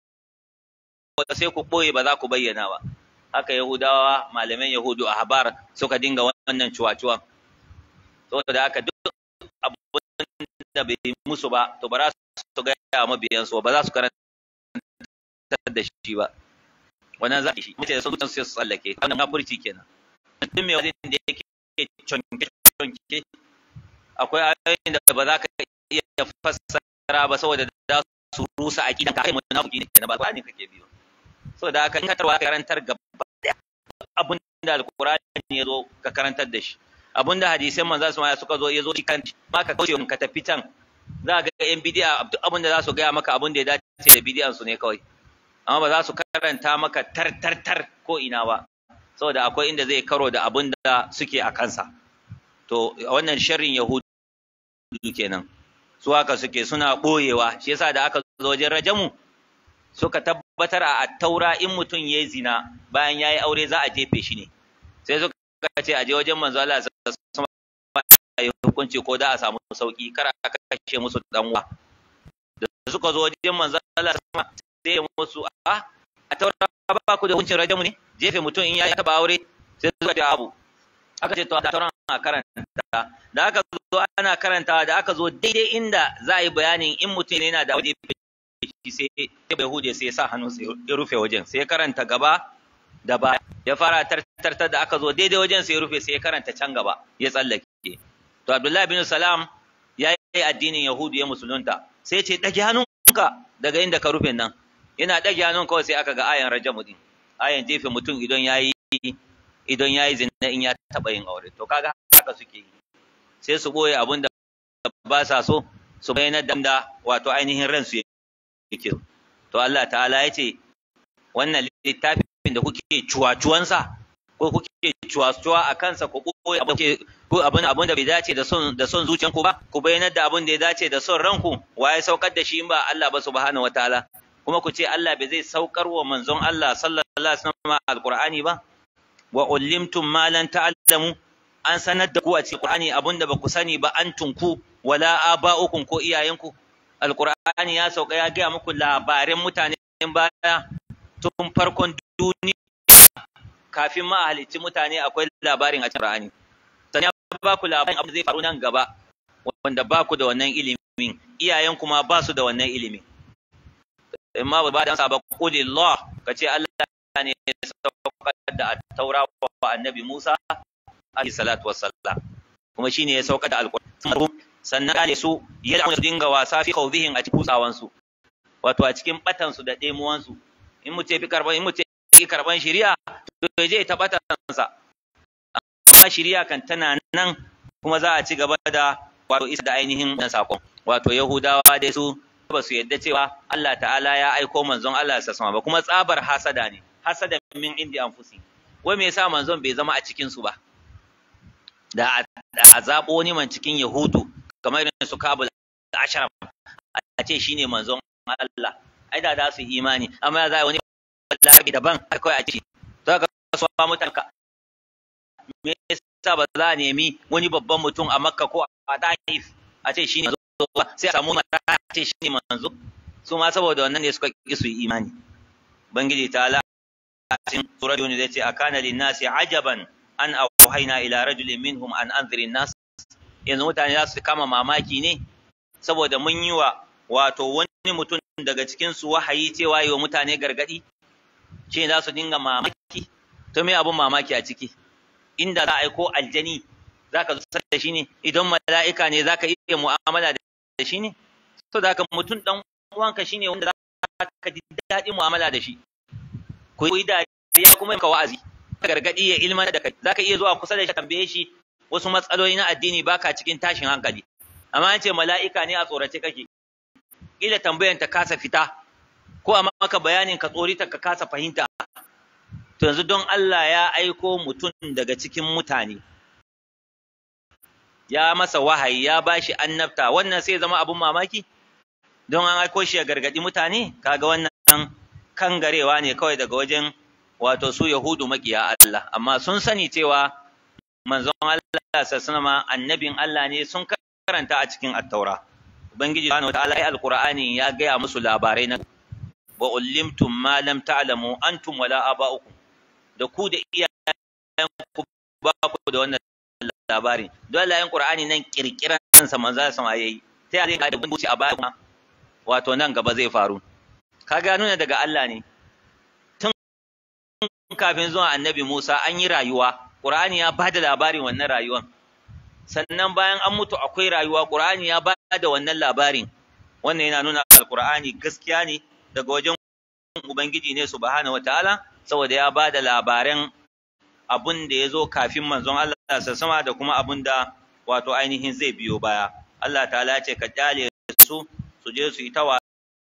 sai ku ɓoye ba za ku bayyana ba haka yahudawa malaman yahudu a habar suka dinga wannan cuwa-cuwan saboda haka duk abin da bai musu ba to ba za su gaya mabiyansu ba za su karanta da shi ba wannan za shi mutane sun su tsallake wannan kafirci kenan mutum mai wajen da yake conke-conke akwai ayoyin da ba za ka iya fassara ba saboda da su rusa a kidan kai munafiki ne na ba ba ne kake biyo saboda haka in ka tarwa karantar gaba daya abin da alqur'ani ya zo ka karantar da shi abin da hadisan manzo su ma suka zo ya zo kan ma ka kauce ka tafi can za ga yan bidiya duk abin da za su gaya maka abin da ya dace da bidiyan su ne kawai amma ba za su karanta maka tar tar tar ko ina ba saboda akwai inda zai karo da abin da suke a kansa to wannan sharrin yahudu kenan su haka suke suna ɓoyewa shi yasa da aka zo wajen rajamu suka tabbatar a taura in mutum ya zina bayan ya yi aure za a jefe shi ne sai suka ce a je wajen manzo Allah sama ya hukunci ko da a samu sauki kar a kashe musu dan uwa da suka zo wajen manzo Allah sama sai ya musu a a taura ba ku da hukuncin rajamu ne jefe mutum in ya taba aure sai suka ce abu aka ce to da tauran a karanta da aka zo ana karantawa da aka zo daidai inda za a yi bayanin in mutum ne yana da waje shi sai ya bai hude sai ya sa hannu sai ya rufe wajen sai ya karanta gaba da baya ya fara tartar da aka zo daidai wajen sai ya rufe sai ya karanta can gaba ya tsallake to Abdullahi bin Salam ya yi addinin Yahudu ya musulunta sai ya ce ɗage hannunka daga inda ka rufe nan yana ɗage hannun kawai sai aka ga ayan rajamu din ayan jefe mutum idan ya yi idan ya yi zina in ya taɓa yin aure to kaga haka suke yi sai su ɓoye abin da ba sa so su bayyana da wato ainihin ransu yake to Allah ta'ala ya ce wannan littafin da kuke cuwa-cuwansa ko kuke cuwa-cuwa a kansa ku ɓoye abin abin da bai dace da son da son zuciyanku ba ku bayyana da abin da ya dace da son ranku waye saukar da shi in ba Allah ba subhanahu wataala kuma ku ce Allah bai zai saukar wa manzon Allah sallallahu alaihi wasallam alqur'ani ba wa ullimtum ma lan ta'lamu an sanar da ku a cikin Qur'ani abinda ba ku sani ba an tunku wala aba'ukum ko iyayenku alqur'ani ya sauka ya ga muku labarin mutanen baya tun farkon duniya kafin ma a halicci mutane akwai labarin a cikin Qur'ani sannan ya ba ku labarin abin da zai faru nan gaba wanda ba ku da wannan ilimin iyayen kuma ba su da wannan ilimin amma ba da sa ba qulillah kace Allah ne ya saukar da taura wa annabi Musa alaihi salatu wassalam kuma shine ya saukar da alqur'ani sannan kale su yadda su dinga wasa fi khawdihim a cikin kutsawan su wato a cikin batan su da demuwan su in mu ce fi karban in mu ce ki karban shari'a to je ta batan sa amma shari'a kan tana nan kuma za a ci gaba da wato isa da ainihin nan sakon wato yahudawa dai su ba su yadda cewa Allah ta'ala ya aiko manzon Allah ya sama ba kuma tsabar hasada ne hasada min indi anfusi wai me yasa manzon bai zama a cikin su ba da a zabo wani man cikin yahudu kamar irin su kabul ashraf a ce shine manzon Allah ai da za su imani amma ya zai wani larabi daban kawai a ce za ka so mutane me yasa ba za a nemi wani babban mutum a makka ko a taif a ce shine manzo ba sai a samu mata a ce shine manzo su ma saboda wannan ne suka ki su yi imani bangiji ta ala cikin surat yunus zai ce akana linnasi ajaban an auhayna ila rajulin minhum an anzirin nas yanzu mutane za su kama mamaki ne saboda mun yi wa wato wani mutum daga cikin su wahayi cewa yi wa mutane gargadi ce za su dinga mamaki to me abun mamaki a ciki inda za a aiko aljani za ka zo da shi ne idan mala'ika ne za ka iya mu'amala da shi ne so da haka mutum dan uwanka shine wanda za ka ji daɗin mu'amala da shi ku yi dariya kuma ka wa'azi gargadi ya ilmana da kai za ka iya zuwa kusa da shi tambaye shi wasu matsaloli na addini baka cikin tashin hankali amma an ce mala'ika ne a tsorace kake kila tambayan ta kasa fita ko a maka bayanin ka tsorita ka kasa fahimta to yanzu don Allah ya aiko mutum daga cikin mutane ya masa wahayi ya bashi annabta wannan sai zama abun mamaki don an aiko shi ya gargadi mutane kaga wannan kangarewa ne kawai daga wajen wato su yahudu makiya Allah amma sun sani cewa manzon Allah sallallahu annabin Allah ne sun karanta a cikin at-taura ubangiji subhanahu wataala ai alqur'ani ya gaya musu labarai na wa ullimtum ma lam ta'lamu antum wala aba'ukum da ku da iyayen ku ba ku da wannan labarin don layin qur'ani nan kirkiran sa manzo sama yayi sai a zai da bunci a baya kuma wato nan gaba zai faru ka ga nuna daga Allah ne tun kafin zuwa annabi Musa an yi rayuwa qur'ani ya bada labarin wannan rayuwan sannan bayan an mutu akwai rayuwa qur'ani ya bada wannan labarin wannan yana nuna alqur'ani gaskiya ne daga wajen ubangiji ne subhanahu wataala saboda ya bada labaran abun da ya zo kafin manzon Allah sama da kuma abun da wato ainihin zai biyo baya Allah ta'ala ce ka kyale su su je su yi ta wasa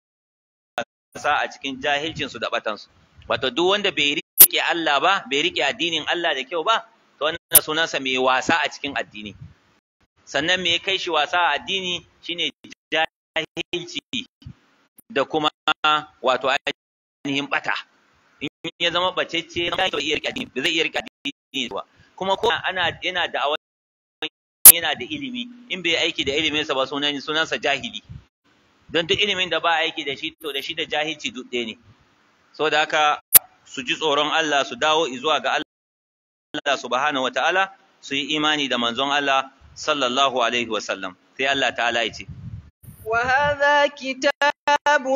a cikin jahilcin su da batan su wato duk wanda bai rike Allah ba bai rike addinin Allah da kyau ba to wannan sunansa mai wasa a cikin addini sannan me kai shi wasa a addini shine jahilci da kuma wato ainihin bata in ya zama bacecce na zai iya rike addini ba zai iya rike addini ba kuma ko ana yana da awan yana da ilimi in bai aiki da ilimin sa ba sunan sunansa jahili don duk ilimin da ba aiki da shi to da shi da jahilci duk ɗaya ne saboda haka su ji tsoron Allah su dawo zuwa ga Allah subhanahu wataala su yi imani da manzon Allah sallallahu alaihi wasallam sai Allah ta'ala ya ce وهذا كتاب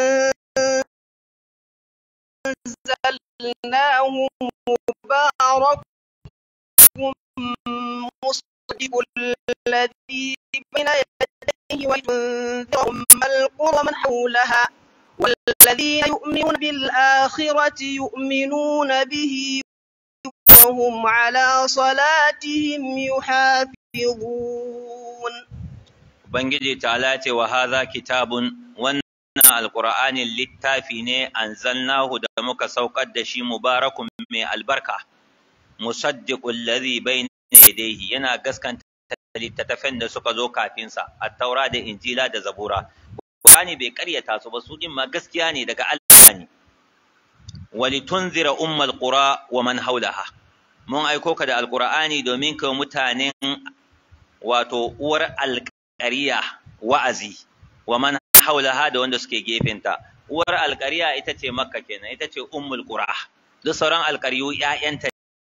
أنزلناه مبارك مصدق الذي بين يديه وينذر أم القرى من حولها والذين يؤمنون بالآخرة يؤمنون به وهم على صلاتهم يحافظون Ubangiji ta'ala ce wa haza kitabun wannan alƙur'anin littafi ne anzalnahu da muka saukar da shi mubarakun mai albarka musaddiqul ladhi bayna yadayhi yana gaskanta littattafan da suka zo kafin sa at-taura da injila da zabura Qur'ani bai karyata su ba su din ma gaskiya ne daga Allah ne walitunzira ummal qura wa man haulaha mun aiko ka da alqur'ani domin ka mutanen wato uwar alƙariya wa'azi wa man haulaha da wanda suke gefenta uwar alƙariya ita ce makka kenan ita ce ummul qura duk sauran alƙaryu ƴaƴanta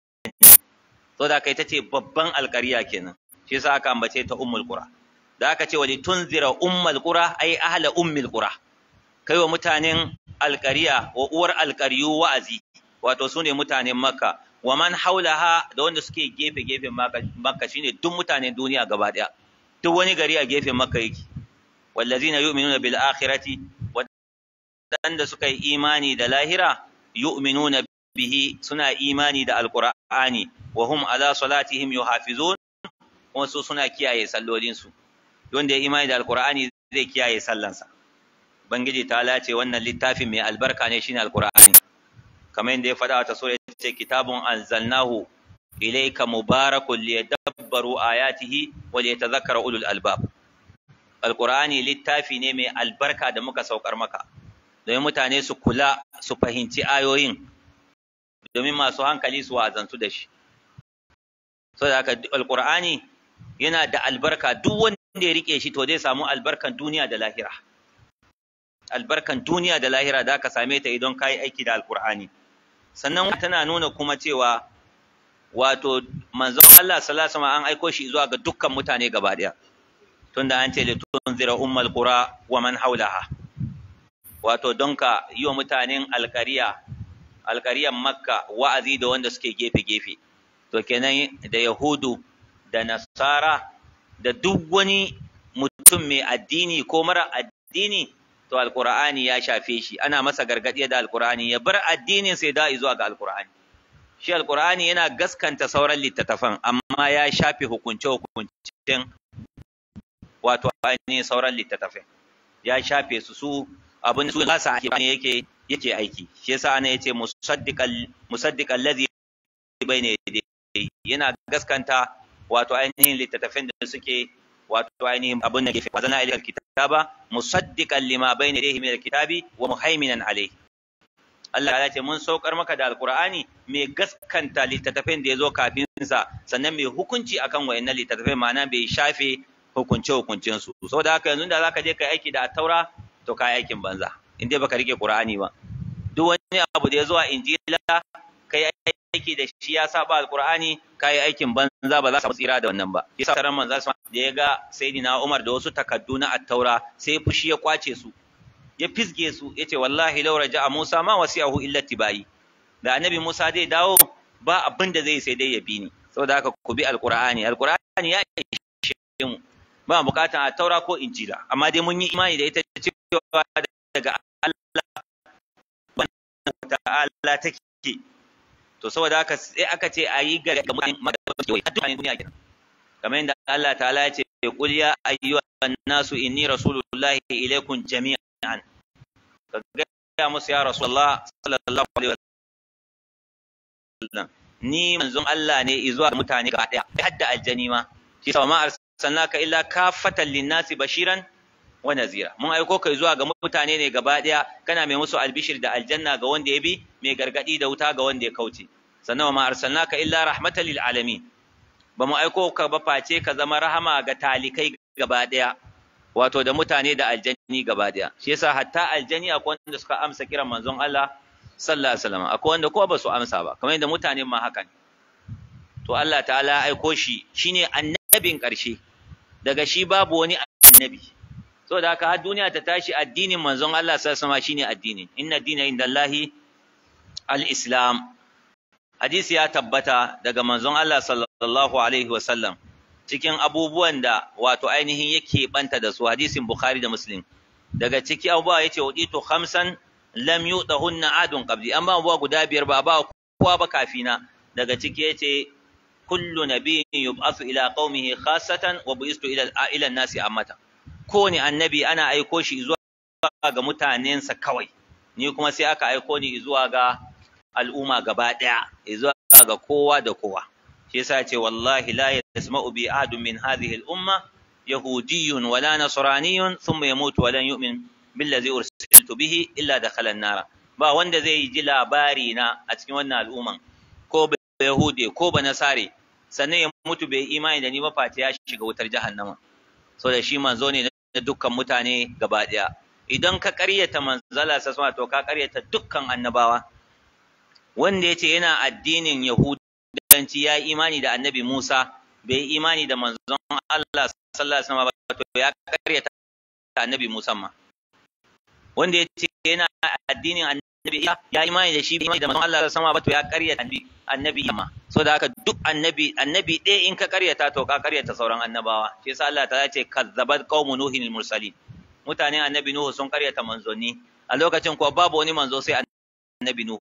so da kai tace babban alƙarya kenan shi yasa aka ambace ta ummul qura da aka ce wali tunzira ummul qura ai ahla ummul qura kai wa mutanen alƙarya wa uwar alƙaryu wa'azi wato sune mutanen makka wa man haulaha da wanda suke gefe gefen makka shine duk mutanen duniya gaba daya duk wani gari a gefen makka yake wallazina yu'minuna bil akhirati wadanda suka yi imani da lahira yu'minuna bihi suna imani da alqur'ani wa hum ala salatihim yuhafizun kuma su suna kiyaye sallolin su wanda ya imani da alqur'ani zai kiyaye sallansa bangiji ta lace wannan littafin mai albarka ne shine alqur'ani kamar yadda ya faɗa ta sura ce kitabun anzalnahu ilayka mubarakun liyadabbaru ayatihi wa liyatadhakkara ulul albab alqur'ani littafi ne mai albarka da muka saukar maka domin mutane su kula su fahimci ayoyin domin masu hankali su wazantu da shi saboda haka alqur'ani yana da albarka duk wanda ya rike shi to zai samu albarkan duniya da lahira albarkan duniya da lahira da ka same ta idan kai aiki da alqur'ani sannan tana nuna kuma cewa wato manzon Allah sallallahu alaihi wasallam an aiko shi zuwa ga dukkan mutane gaba daya tunda an ce litunzira ummal qura wa man haulaha wato don ka yi wa mutanen alkariya alkariyan makka wa'azi da wanda suke gefe gefe to kenan da yahudu da nasara da duk wani mutum mai addini ko mara addini to alqur'ani ya shafe shi ana masa gargadi da alqur'ani ya bar addinin sai da zuwa ga alqur'ani shi alqur'ani yana gaskanta sauran littattafan amma ya shafe hukunce hukuncen wato ainihin sauran littattafai ya shafe su su abin su kasa ake ne yake yake aiki shi yasa ana yace musaddiqal musaddiqal ladhi bayna yadayhi yana gaskanta wato ainihin littattafan da suke wato ainihin abin da ke fi wazana ilayhi kitaba musaddiqan lima bayna yadayhi min alkitabi wa muhaiminan alayhi Allah ya ce mun saukar maka da alqur'ani mai gaskanta littattafan da yazo kafin sa sannan mai hukunci akan wayannan littattafai ma'ana bai shafe hukunce hukuncin su saboda haka yanzu da zaka je kai aiki da taura to kai aikin banza in dai baka rike qur'ani ba duk wani abu da yazo a injila kai aiki da shi ya saba alqur'ani kai aikin banza ba za ka tsira da wannan ba yasa taran manzo da ya ga sayyidina Umar da wasu takaddu na at-taura sai fushi ya kwace su ya fisge su yace wallahi law raja'a Musa ma wasi'ahu illa tibai da annabi Musa zai dawo ba abin da zai sai dai ya bi ni saboda haka ku bi alqur'ani alqur'ani ya ishe mu ba bukatan at-taura ko injila amma dai mun yi imani da ita cewa daga Allah ta'ala take to saboda haka sai aka ce a yi ga mutane duniya kenan kamar yadda Allah ta'ala ya ce qul ya ayyuhan nasu inni rasulullahi ilaykum jami'an ka ga musu ya rasulullah sallallahu alaihi wasallam ni manzon Allah ne zuwa ga mutane gaba daya hadda aljani ma shi sa ma arsalnaka illa kafatan linnasi bashiran wa nazira mun aiko kai zuwa ga mutane ne gaba daya kana mai musu albishir da aljanna ga wanda ya bi mai gargadi da wuta ga wanda ya kauce sannan wa ma arsalnaka illa rahmatan lil alamin ba mu aiko ka ba face ka zama rahama ga talikai gaba daya wato da mutane da aljanni gaba daya shi yasa hatta aljani akwai wanda suka amsa kiran manzon Allah sallallahu alaihi wasallam akwai wanda ko ba su amsa ba kamar yadda mutane ma haka ne to Allah ta'ala aiko shi shine annabin karshe daga shi babu wani annabi saboda haka har duniya ta tashi addinin manzon Allah sallallahu alaihi shine addini inna dina indallahi al-islam hadisi ya tabbata daga manzon Allah sallallahu alaihi wasallam cikin abubuwan da wato ainihin yake banta da su hadisin Bukhari da Muslim daga ciki abubuwa yace uditu khamsan lam yudahunna adun qabli amma abubuwa guda biyar ba ba kowa ba kafina daga ciki yace kullu nabiyyin yub'athu ila qaumihi khassatan wa bu'istu ila ila an-nasi ammatan kowane annabi ana aiko shi zuwa ga mutanensa kawai ni kuma sai aka aiko ni zuwa ga al'umma gaba ɗaya zuwa ga kowa da kowa shi yasa ce wallahi la yasma'u bi ahadun min hadhihi al-umma yahudiyyun wala nasraniyyun thumma yamutu wa lan yu'min billazi ursiltu bihi illa dakhala an-nara ba wanda zai ji labari na a cikin wannan al'umman ko ba yahude ko ba nasare sannan ya mutu bai imani da ni ba face ya shiga wutar jahannama so da shi manzo ne na dukkan mutane gaba ɗaya idan ka ƙaryata manzala sa to ka ƙaryata dukkan annabawa wanda yace yana addinin yahudanci ya imani da annabi Musa bai imani da manzon Allah sallallahu alaihi wasallam ba to ya karyata annabi Musa ma wanda yace yana addinin annabi ya imani da shi bai imani da manzon Allah sallallahu alaihi wasallam ba to ya karyata annabi annabi ma so da haka duk annabi annabi ɗaya in ka karyata to ka karyata sauran annabawa shi yasa Allah ta ce kazzabat qaumu nuhin mursalin mutanen annabi nuhu sun karyata manzonni a lokacin kuwa babu wani manzo sai annabi nuhu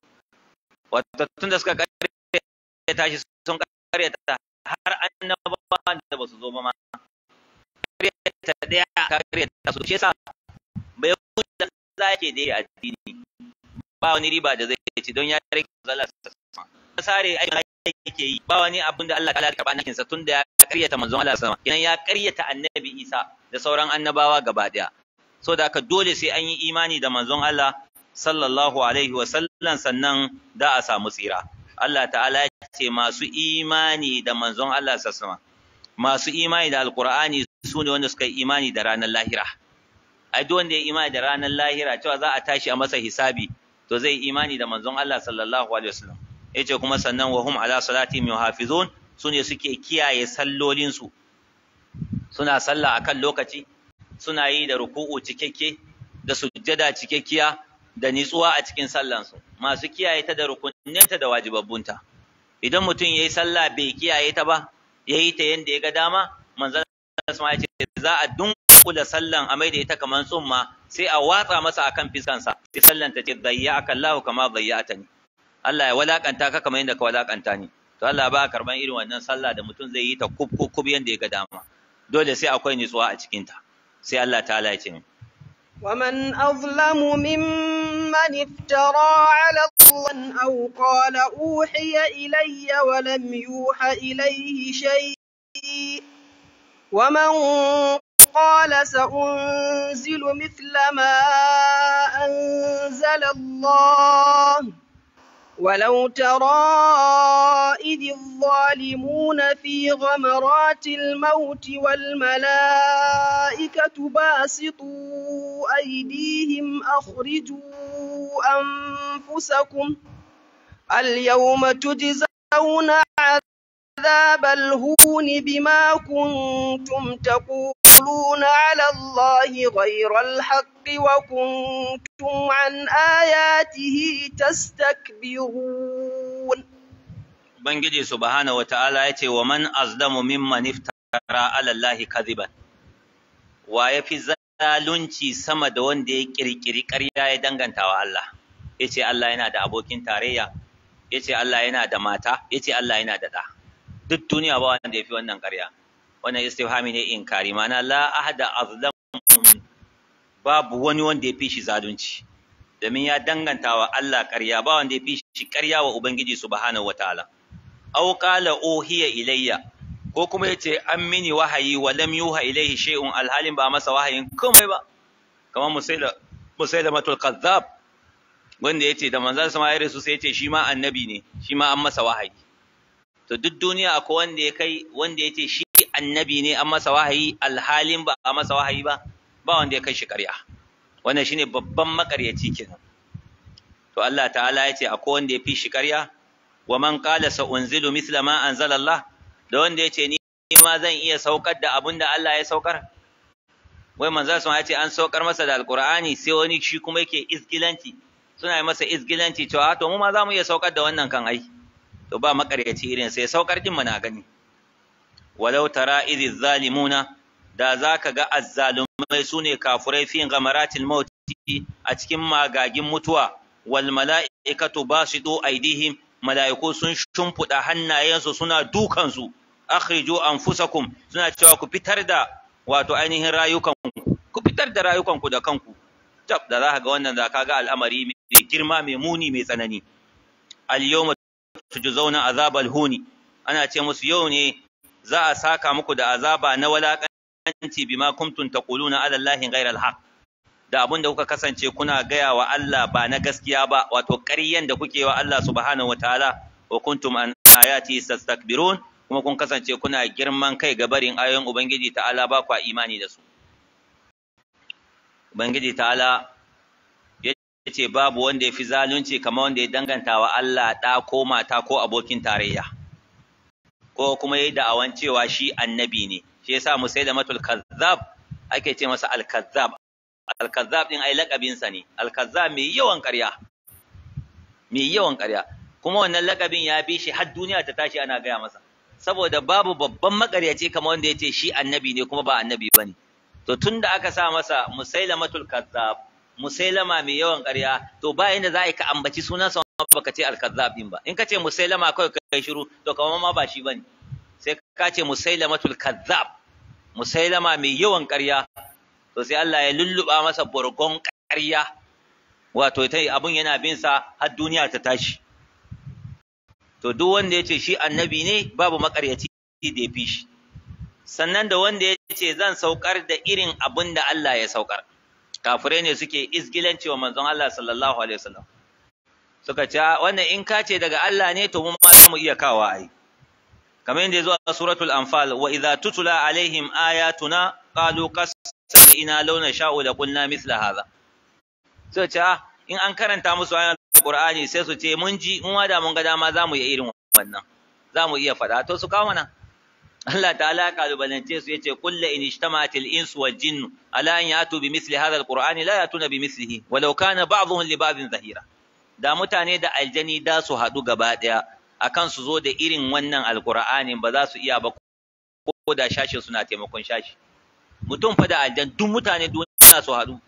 wato tunda suka karyata shi sun karyata har annabawa da ba su zo ba ma karyata ɗaya ka karyata su shi yasa bai da za ke da addini ba wani riba da zai ci don ya rike zalla sare aikin yake yi ba wani abin da Allah ya karba nakin sa tunda ya karyata manzon Allah sama kenan ya karyata annabi Isa da sauran annabawa gaba daya so da haka dole sai an yi imani da manzon Allah sallallahu alaihi wa sallam sannan da a samu tsira Allah ta'ala ya ce masu imani da manzon Allah sallallahu masu imani da alqur'ani su ne wanda suka yi imani da ranar lahira ai duk wanda ya imani da ranar lahira cewa za a tashi a masa hisabi to zai imani da manzon Allah sallallahu alaihi wasallam yace kuma sannan wa hum ala salatihim yuhafizun sune suke kiyaye sallolin su suna sallah akan lokaci suna yi da ruku'u cikakke da sujjada cikakkiya da nitsuwa a cikin sallan su masu kiyaye ta da rukunninta da wajibabbunta idan mutum yayi sallah bai kiyaye ta ba yayi ta yanda ya ga dama manzon Allah ya ce za a dunkula sallan a maida ita kamar tsumma sai a watsa masa akan fiskansa sai sallan ta ce dayyaka Allah kama dayyatani Allah ya walakanta ka kamar yadda ka walakanta ni to Allah ba karban irin wannan sallah da mutum zai yi ta kub kub kub yanda ya ga dama dole sai akwai nutsuwa a cikin ta sai Allah ta'ala ya ce min ومن أظلم ممن افترى على الله أو قال أوحي إلي ولم يوحى إليه شيء ومن قال سأنزل مثل ما أنزل الله ولو ترى إذ الظالمون في غمرات الموت والملائكة باسطوا أيديهم أخرجوا أنفسكم اليوم تجزون عذاب الهون بما كنتم تقولون على الله غير الحق وكنتم عن آياته تستكبرون Ubangiji subhanahu wa ta'ala ya ce wa man azlamu mimman iftara ala Allahi kadhiban wa ya fi zalunci sama da wanda ya kirkiri ƙarya ya danganta wa Allah ya ce Allah yana da abokin tarayya ya ce Allah yana da mata ya ce Allah yana da ɗa duk duniya ba wanda ya fi wannan ƙarya wannan istifhami ne inkari mana la ahada azlamu babu wani wanda ya fi shi zalunci domin ya danganta wa Allah ƙarya ba wanda ya fi shi ƙarya wa Ubangiji subhanahu wataala aw qala uhiya ilayya ko kuma yace an mini wahayi wa lam yuha ilayhi shay'un alhalin ba masa wahayin komai ba kamar musaila musailamatul kazzab wanda yace da manzon sama ya rasu sai yace shi ma annabi ne shi ma an masa wahayi to duk duniya akwai wanda ya kai wanda yace shi annabi ne an masa wahayi alhalin ba a masa wahayi ba ba wanda ya kai shi ƙarya wannan shine babban makaryaci kenan to Allah ta'ala yace akwai wanda ya fi shi ƙarya wa man qala sa unzilu mithla ma anzala Allah da wanda yace ni ma zan iya saukar da abin da Allah ya saukar wai manzo sun ce an saukar masa da alqur'ani sai wani shi kuma yake izgilanci suna yi masa izgilanci cewa to mu ma za mu iya saukar da wannan kan ai to ba makaryaci irin sai saukar din na gani walau tara idh zalimuna da zaka ga azzalumai sune kafurai fi ghamaratil maut a cikin magagin mutuwa wal mala'ikatu basidu aidihim mala'iku sun shumfuda hannayensu suna dukansu akhriju anfusakum suna cewa ku fitar da wato ainihin rayukanku ku fitar da rayukanku da kanku tab da zaka ga wannan da kaga al'amari mai girma mai muni mai tsanani al yawma tujzauna azabal huni ana ce musu yau ne za a saka muku da azaba na walakanci bima kuntum taquluna ala allahi ghayra al da abin da kuka kasance kuna gaya wa Allah ba na gaskiya ba wato ƙaryen da kuke wa Allah subhanahu wataala wa kuntum an ayati tastakbirun kuma kun kasance kuna girman kai ga barin ayoyin ubangiji ta'ala ba kwa imani da su ubangiji ta'ala ce babu wanda ya fi zalunci kamar wanda ya danganta wa Allah ɗa ko mata ko abokin tarayya ko kuma yayi da'awan cewa shi annabi ne shi yasa musailamatul kazzab ake ce masa al-kazzab al-kazzab din ai lakabin sa ne al-kazzab mai yawan ƙarya mai yawan ƙarya kuma wannan lakabin ya bi shi har duniya ta tashi ana gaya masa saboda babu babban makaryaci kamar wanda ya ce shi annabi ne kuma ba annabi bane to tunda aka sa masa musailamatul kazzab musailama mai yawan ƙarya to ba inda za a yi ka ambaci sunansa baka ce al-kazzab din ba in ka ce musailama kawai kai shiru to kamar ma ba shi bane sai ka ce musailamatul kazzab musailama mai yawan ƙarya to sai Allah ya lulluba masa burgon ƙarya wato tai abun yana bin sa har duniya ta tashi to duk wanda ya ce shi annabi ne babu makaryaci da ya fi shi sannan da wanda ya ce zan saukar da irin abin da Allah ya saukar kafirai ne suke izgilanci wa manzon Allah sallallahu alaihi wasallam suka ce wannan in ka ce daga Allah ne to mu ma za mu iya kawo ai kamar yadda yazo a suratul anfal wa idza tutula alaihim ayatuna qalu qasina law nasha'u la qulna mithla hadha so ce in an karanta musu ayan Qur'ani sai su ce mun ji mun wada mun ga dama za mu iya irin wannan za mu iya faɗa to su kawo mana Allah ta'ala kalubalance su yace kullu in ijtama'atil insu wal jinnu ala an yatu bi misli hadha alqur'ani la yatuna bi mislihi walau kana ba'dhum li ba'dhin zahira da mutane da aljani da su haɗu gaba ɗaya akan su zo da irin wannan alqur'anin ba za su iya ba ko da shashi suna taimakon shashi mutum fa da aljan duk mutane duniya su haɗu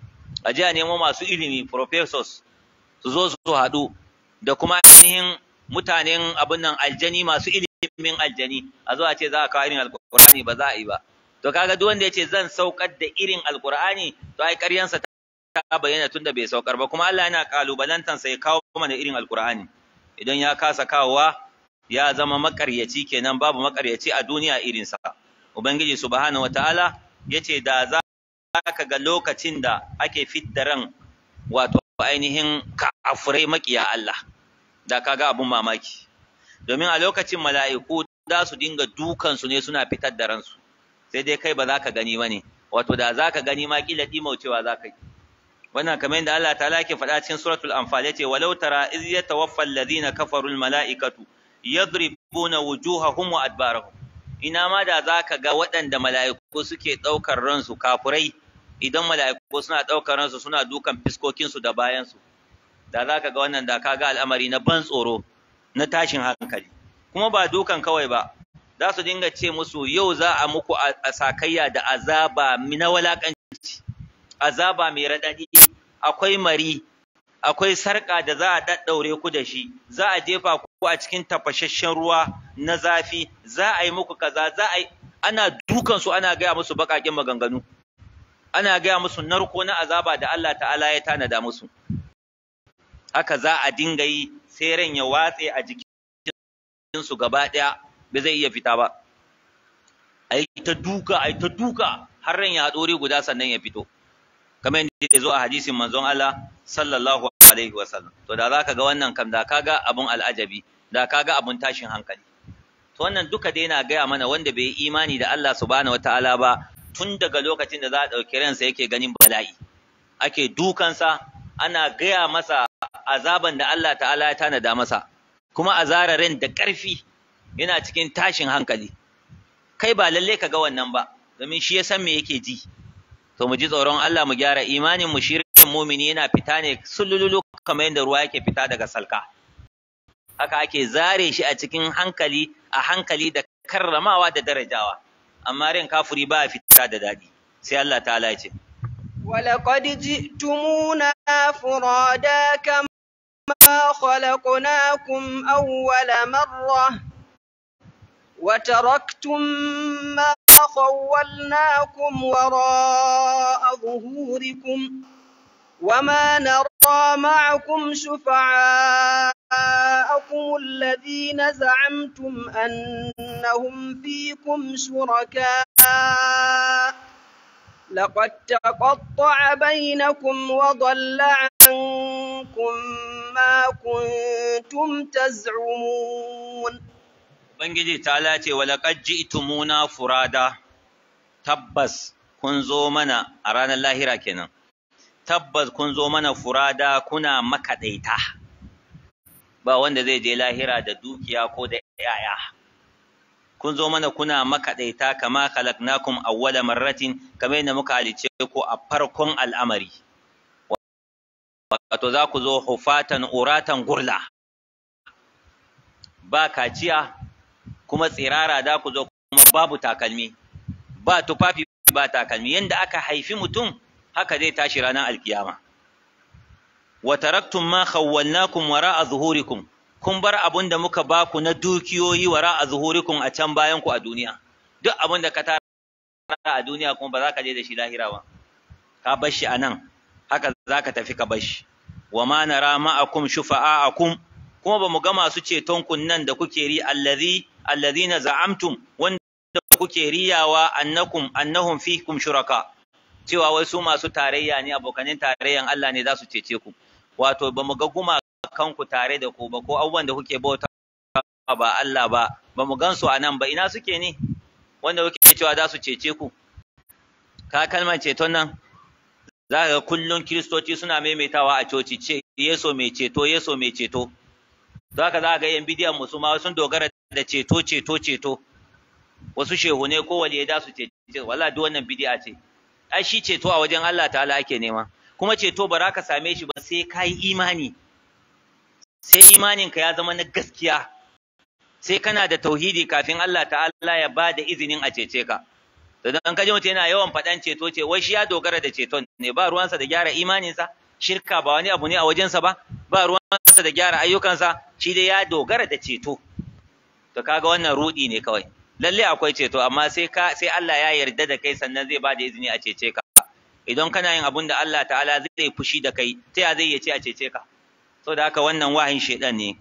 a jiya nemo masu ilimi professors su zo su haɗu da kuma ainihin mutanen abin nan aljani masu ilimin aljani a zo a ce za a kawo irin alkur'ani ba za a yi ba to kaga duk wanda ya ce zan saukar da irin alkur'ani to ai ƙaryansa ta bayyana tunda bai saukar ba kuma Allah yana kalubalantan sa ya kawo mana irin alkur'ani idan ya kasa kawowa ya zama makaryaci kenan babu makaryaci a duniya irin sa ubangiji subhanahu wataala yace da za ka ga lokacin da ake fidda ran wato ainihin kafirai makiya Allah da kaga abun mamaki domin a lokacin mala'iku za su dinga dukan su ne suna fitar da ransu sai dai kai ba za ka gani bane wato da za ka gani ma kila dimaucewa za ka yi wannan kamar yadda Allah ta'ala ke faɗa cikin suratul anfal yace walau tara iz yatawaffa alladhina kafaru almala'ikatu yadribuna wujuhahum wa adbarahum ina ma da za ka ga waɗanda mala'iku suke ɗaukar ransu kafurai idan mala'iku suna ɗaukar ransu suna dukan fiskokinsu da bayansu da za ka ga wannan da ka ga al'amari na ban tsoro na tashin hankali kuma ba dukan kawai ba za su dinga ce musu yau za a muku a sakayya da azaba na walakanci azaba mai raɗaɗi akwai mari akwai sarƙa da za a ɗaɗɗaure ku da shi za a jefa ku a cikin tafashashen ruwa na zafi za a yi muku kaza za a yi ana dukansu ana gaya musu baƙaƙen maganganu ana gaya musu narko na azaba da Allah ta'ala ya tanada musu haka za a dinga yi sai ran ya watse a jikinsu gaba ɗaya ba zai iya fita ba a yi ta duka a yi ta duka har ran ya ɗore guda sannan ya fito kamar yadda ya zo a hadisin manzon Allah sallallahu alaihi wasallam to da zaka ga wannan kam da kaga abun al'ajabi da kaga abun tashin hankali to wannan duka dai yana gaya mana wanda bai yi imani da Allah subhanahu wataala ba tun daga lokacin da za a ɗauki ransa yake ganin bala'i ake dukansa ana gaya masa azaban da Allah ta'ala ya tanada masa kuma a zara ran da ƙarfi yana cikin tashin hankali kai ba lalle ka ga wannan ba domin shi ya san me yake ji to mu ji tsoron Allah mu gyara imanin mu shirin mumini yana fita ne sulululu kamar yadda ruwa yake fita daga salka haka ake zare shi a cikin hankali a hankali da karramawa da darajawa amma ran kafiri ba fita da dadi sai Allah ta'ala ya ce ولقد جئتمونا فرادا كما خلقناكم أول مرة وتركتم ما خولناكم وراء ظهوركم وما نرى معكم شفعاءكم الذين زعمتم أنهم فيكم شركاء لقد تقطع بينكم وضل عنكم ما كنتم تزعمون Ubangiji ta lace walaƙad ji'tumuna furada tabbas kun zo mana a ranar lahira kenan tabbas kun zo mana furada kuna makaɗaita ba wanda zai je lahira da dukiya ko da yaya kun zo mana kuna makaɗaita kama khalaqnakum awwala marratin kamar yadda muka halice ku a farkon al'amari wato za ku zo hufatan uratan gurla ba kaciya kuma tsirara da ku zo kuma babu takalmi ba tufafi ba takalmi yanda aka haifi mutum haka zai tashi ranar alkiyama wa taraktum ma khawwalnakum wara'a zuhurikum kun bar abun da muka baku na dukiyoyi wara'a zuhurikum a can bayan ku a duniya duk abun da ka tara a duniya kuma ba za ka je da shi lahira ba ka bar shi a nan haka za ka tafi ka bar shi wa ma nara ma'akum shufa'a'akum kuma ba mu ga masu ceton kun nan da kuke ri allazi allazina za'amtum wanda kuke riyawa annakum annahum fikum shuraka cewa wai su masu tarayya ne abokanin tarayyan Allah ne za su cece ku wato ba mu ga guma kanku tare da ku ba ko abubuwan da kuke bauta ba Allah ba ba mu gan su a nan ba ina suke ne wanda kuke cewa za su cece ku ka kalmar ceton nan za ka ga kullum kiristoci suna maimaitawa a coci ce yeso mai ceto yeso mai ceto za ka za ga yan bidiyan musu ma sun dogara da ceto ceto ceto wasu shehu ne ko waliye da su cece wala duk wannan bidiya ce ai shi ceto a wajen Allah ta'ala ake nema kuma ceto ba za ka same shi ba sai ka yi imani sai imaninka ya zama na gaskiya sai kana da tauhidi kafin Allah ta'ala ya ba da izinin a cece ka to dan kaje mutum yana yawan faɗan ceto ce wai shi ya dogara da ceton ne ba ruwansa da gyara imaninsa shirka ba wani abu ne a wajensa ba ba ruwansa da gyara ayyukansa shi dai ya dogara da ceto to kaga wannan rudi ne kawai lalle akwai ceto amma sai ka sai Allah ya yarda da kai sannan zai ba da izini a cece ka idan kana yin abun da Allah ta'ala zai fushi da kai ta ya zai yace a cece ka saboda haka wannan wahin shedan ne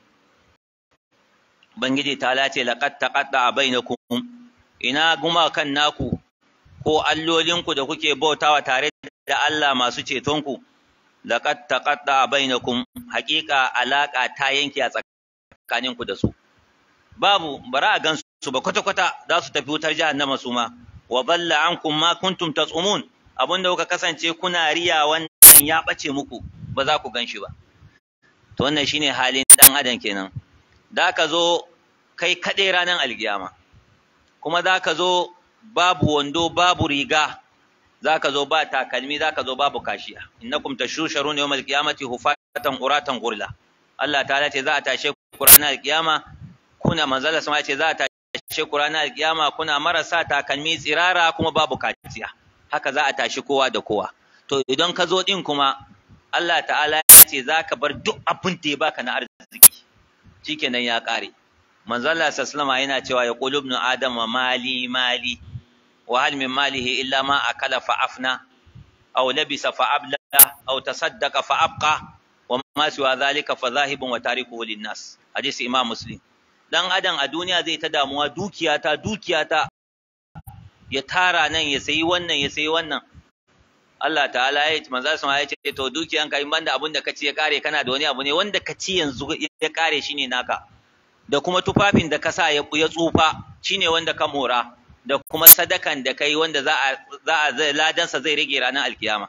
Bangiji ta lace laqad taqatta bainakum ina guma kan naku ko allolinku da kuke bautawa tare da Allah masu cetonku laqad taqatta bainakum haqiqa alaka ta yanke a tsakaninku da su babu bara a gansu su ba kwata kwata za su tafi wutar jahannama su ma wa balla ankum ma kuntum tasumun abinda kuka kasance kuna riya wannan ya bace muku ba za ku ganshi ba to wannan shine halin dan adam kenan da ka zo kai kaɗai ranar alkiyama kuma za ka zo babu wando babu riga za ka zo ba takalmi za ka zo babu kashiya innakum tashusharuna yawmal qiyamati hufatan uratan gurla Allah ta ce za a tashe ku ranar alkiyama kuna manzala sama ce za a tashe ku ranar alkiyama kuna marasa takalmi tsirara kuma babu kaciya haka za a tashi kowa da kowa to idan ka zo din kuma Allah ta'ala ya ce za ka bar duk abin da ya baka na arziki shikenan ya kare manzo Allah sallallahu yana cewa ya qulu ibnu adam mali mali wa hal min malihi illa ma akala fa afna aw labisa fa abla aw tasaddaqa fa abqa wa ma siwa dhalika fa zahibun wa tarikuhu lin nas hadisi imam muslim dan adam a duniya zai ta damuwa dukiyata dukiyata ya tara nan ya sayi wannan ya sayi wannan Allah ta'ala ya ce manzo sun ya ce to dukiyanka in banda abin da ka ci ya kare kana da wani abu ne wanda ka ci yanzu ya kare shine naka da kuma tufafin da ka sa ya tsufa shine wanda ka mora da kuma sadakan da kai wanda za a za a ladansa zai rage ranar alkiyama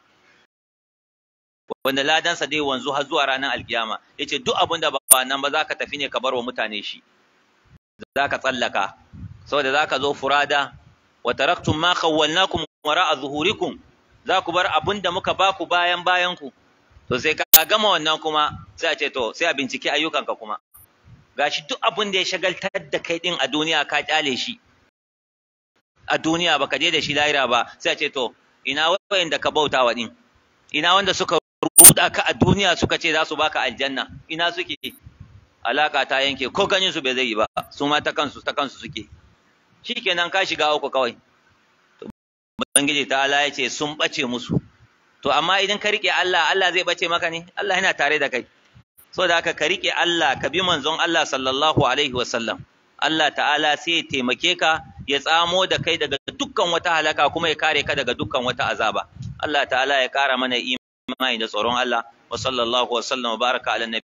wanda ladansa dai wanzu har zuwa ranar alkiyama yace duk abin da ba nan ba zaka tafi ne ka bar wa mutane shi zaka tsallaka saboda zaka zo furada wa taraktum ma khawwalnakum wara'a zuhurikum za ku bar abin da muka ba ku bayan bayan ku to sai ka gama wannan kuma sai a ce to sai a binciki ayyukanka kuma gashi duk abin da ya shagaltar da kai din a duniya ka kyale shi a duniya baka je da shi lahira ba sai a ce to ina wayanda ka bauta wa din ina wanda suka ruda ka a duniya suka ce za su baka aljanna ina suke alaka ta yanke ko ganin su bai zai yi ba su ma ta kansu ta kansu suke shikenan ka shiga uku kawai Ubangiji ta Allah ya ce sun ɓace musu. To, amma idan ka riƙe Allah, Allah zai ɓace maka ne? Allah yana tare da kai. So da haka ka riƙe Allah, ka bi manzon Allah sallallahu Alaihi wasallam. Allah ta'ala sai ya taimake ka, ya tsamo da kai daga dukkan wata halaka kuma ya kare ka daga dukkan wata azaba. Allah ta'ala ya ƙara mana imani da tsoron Allah. Wa sallallahu wa sallam wa baraka ala nabi.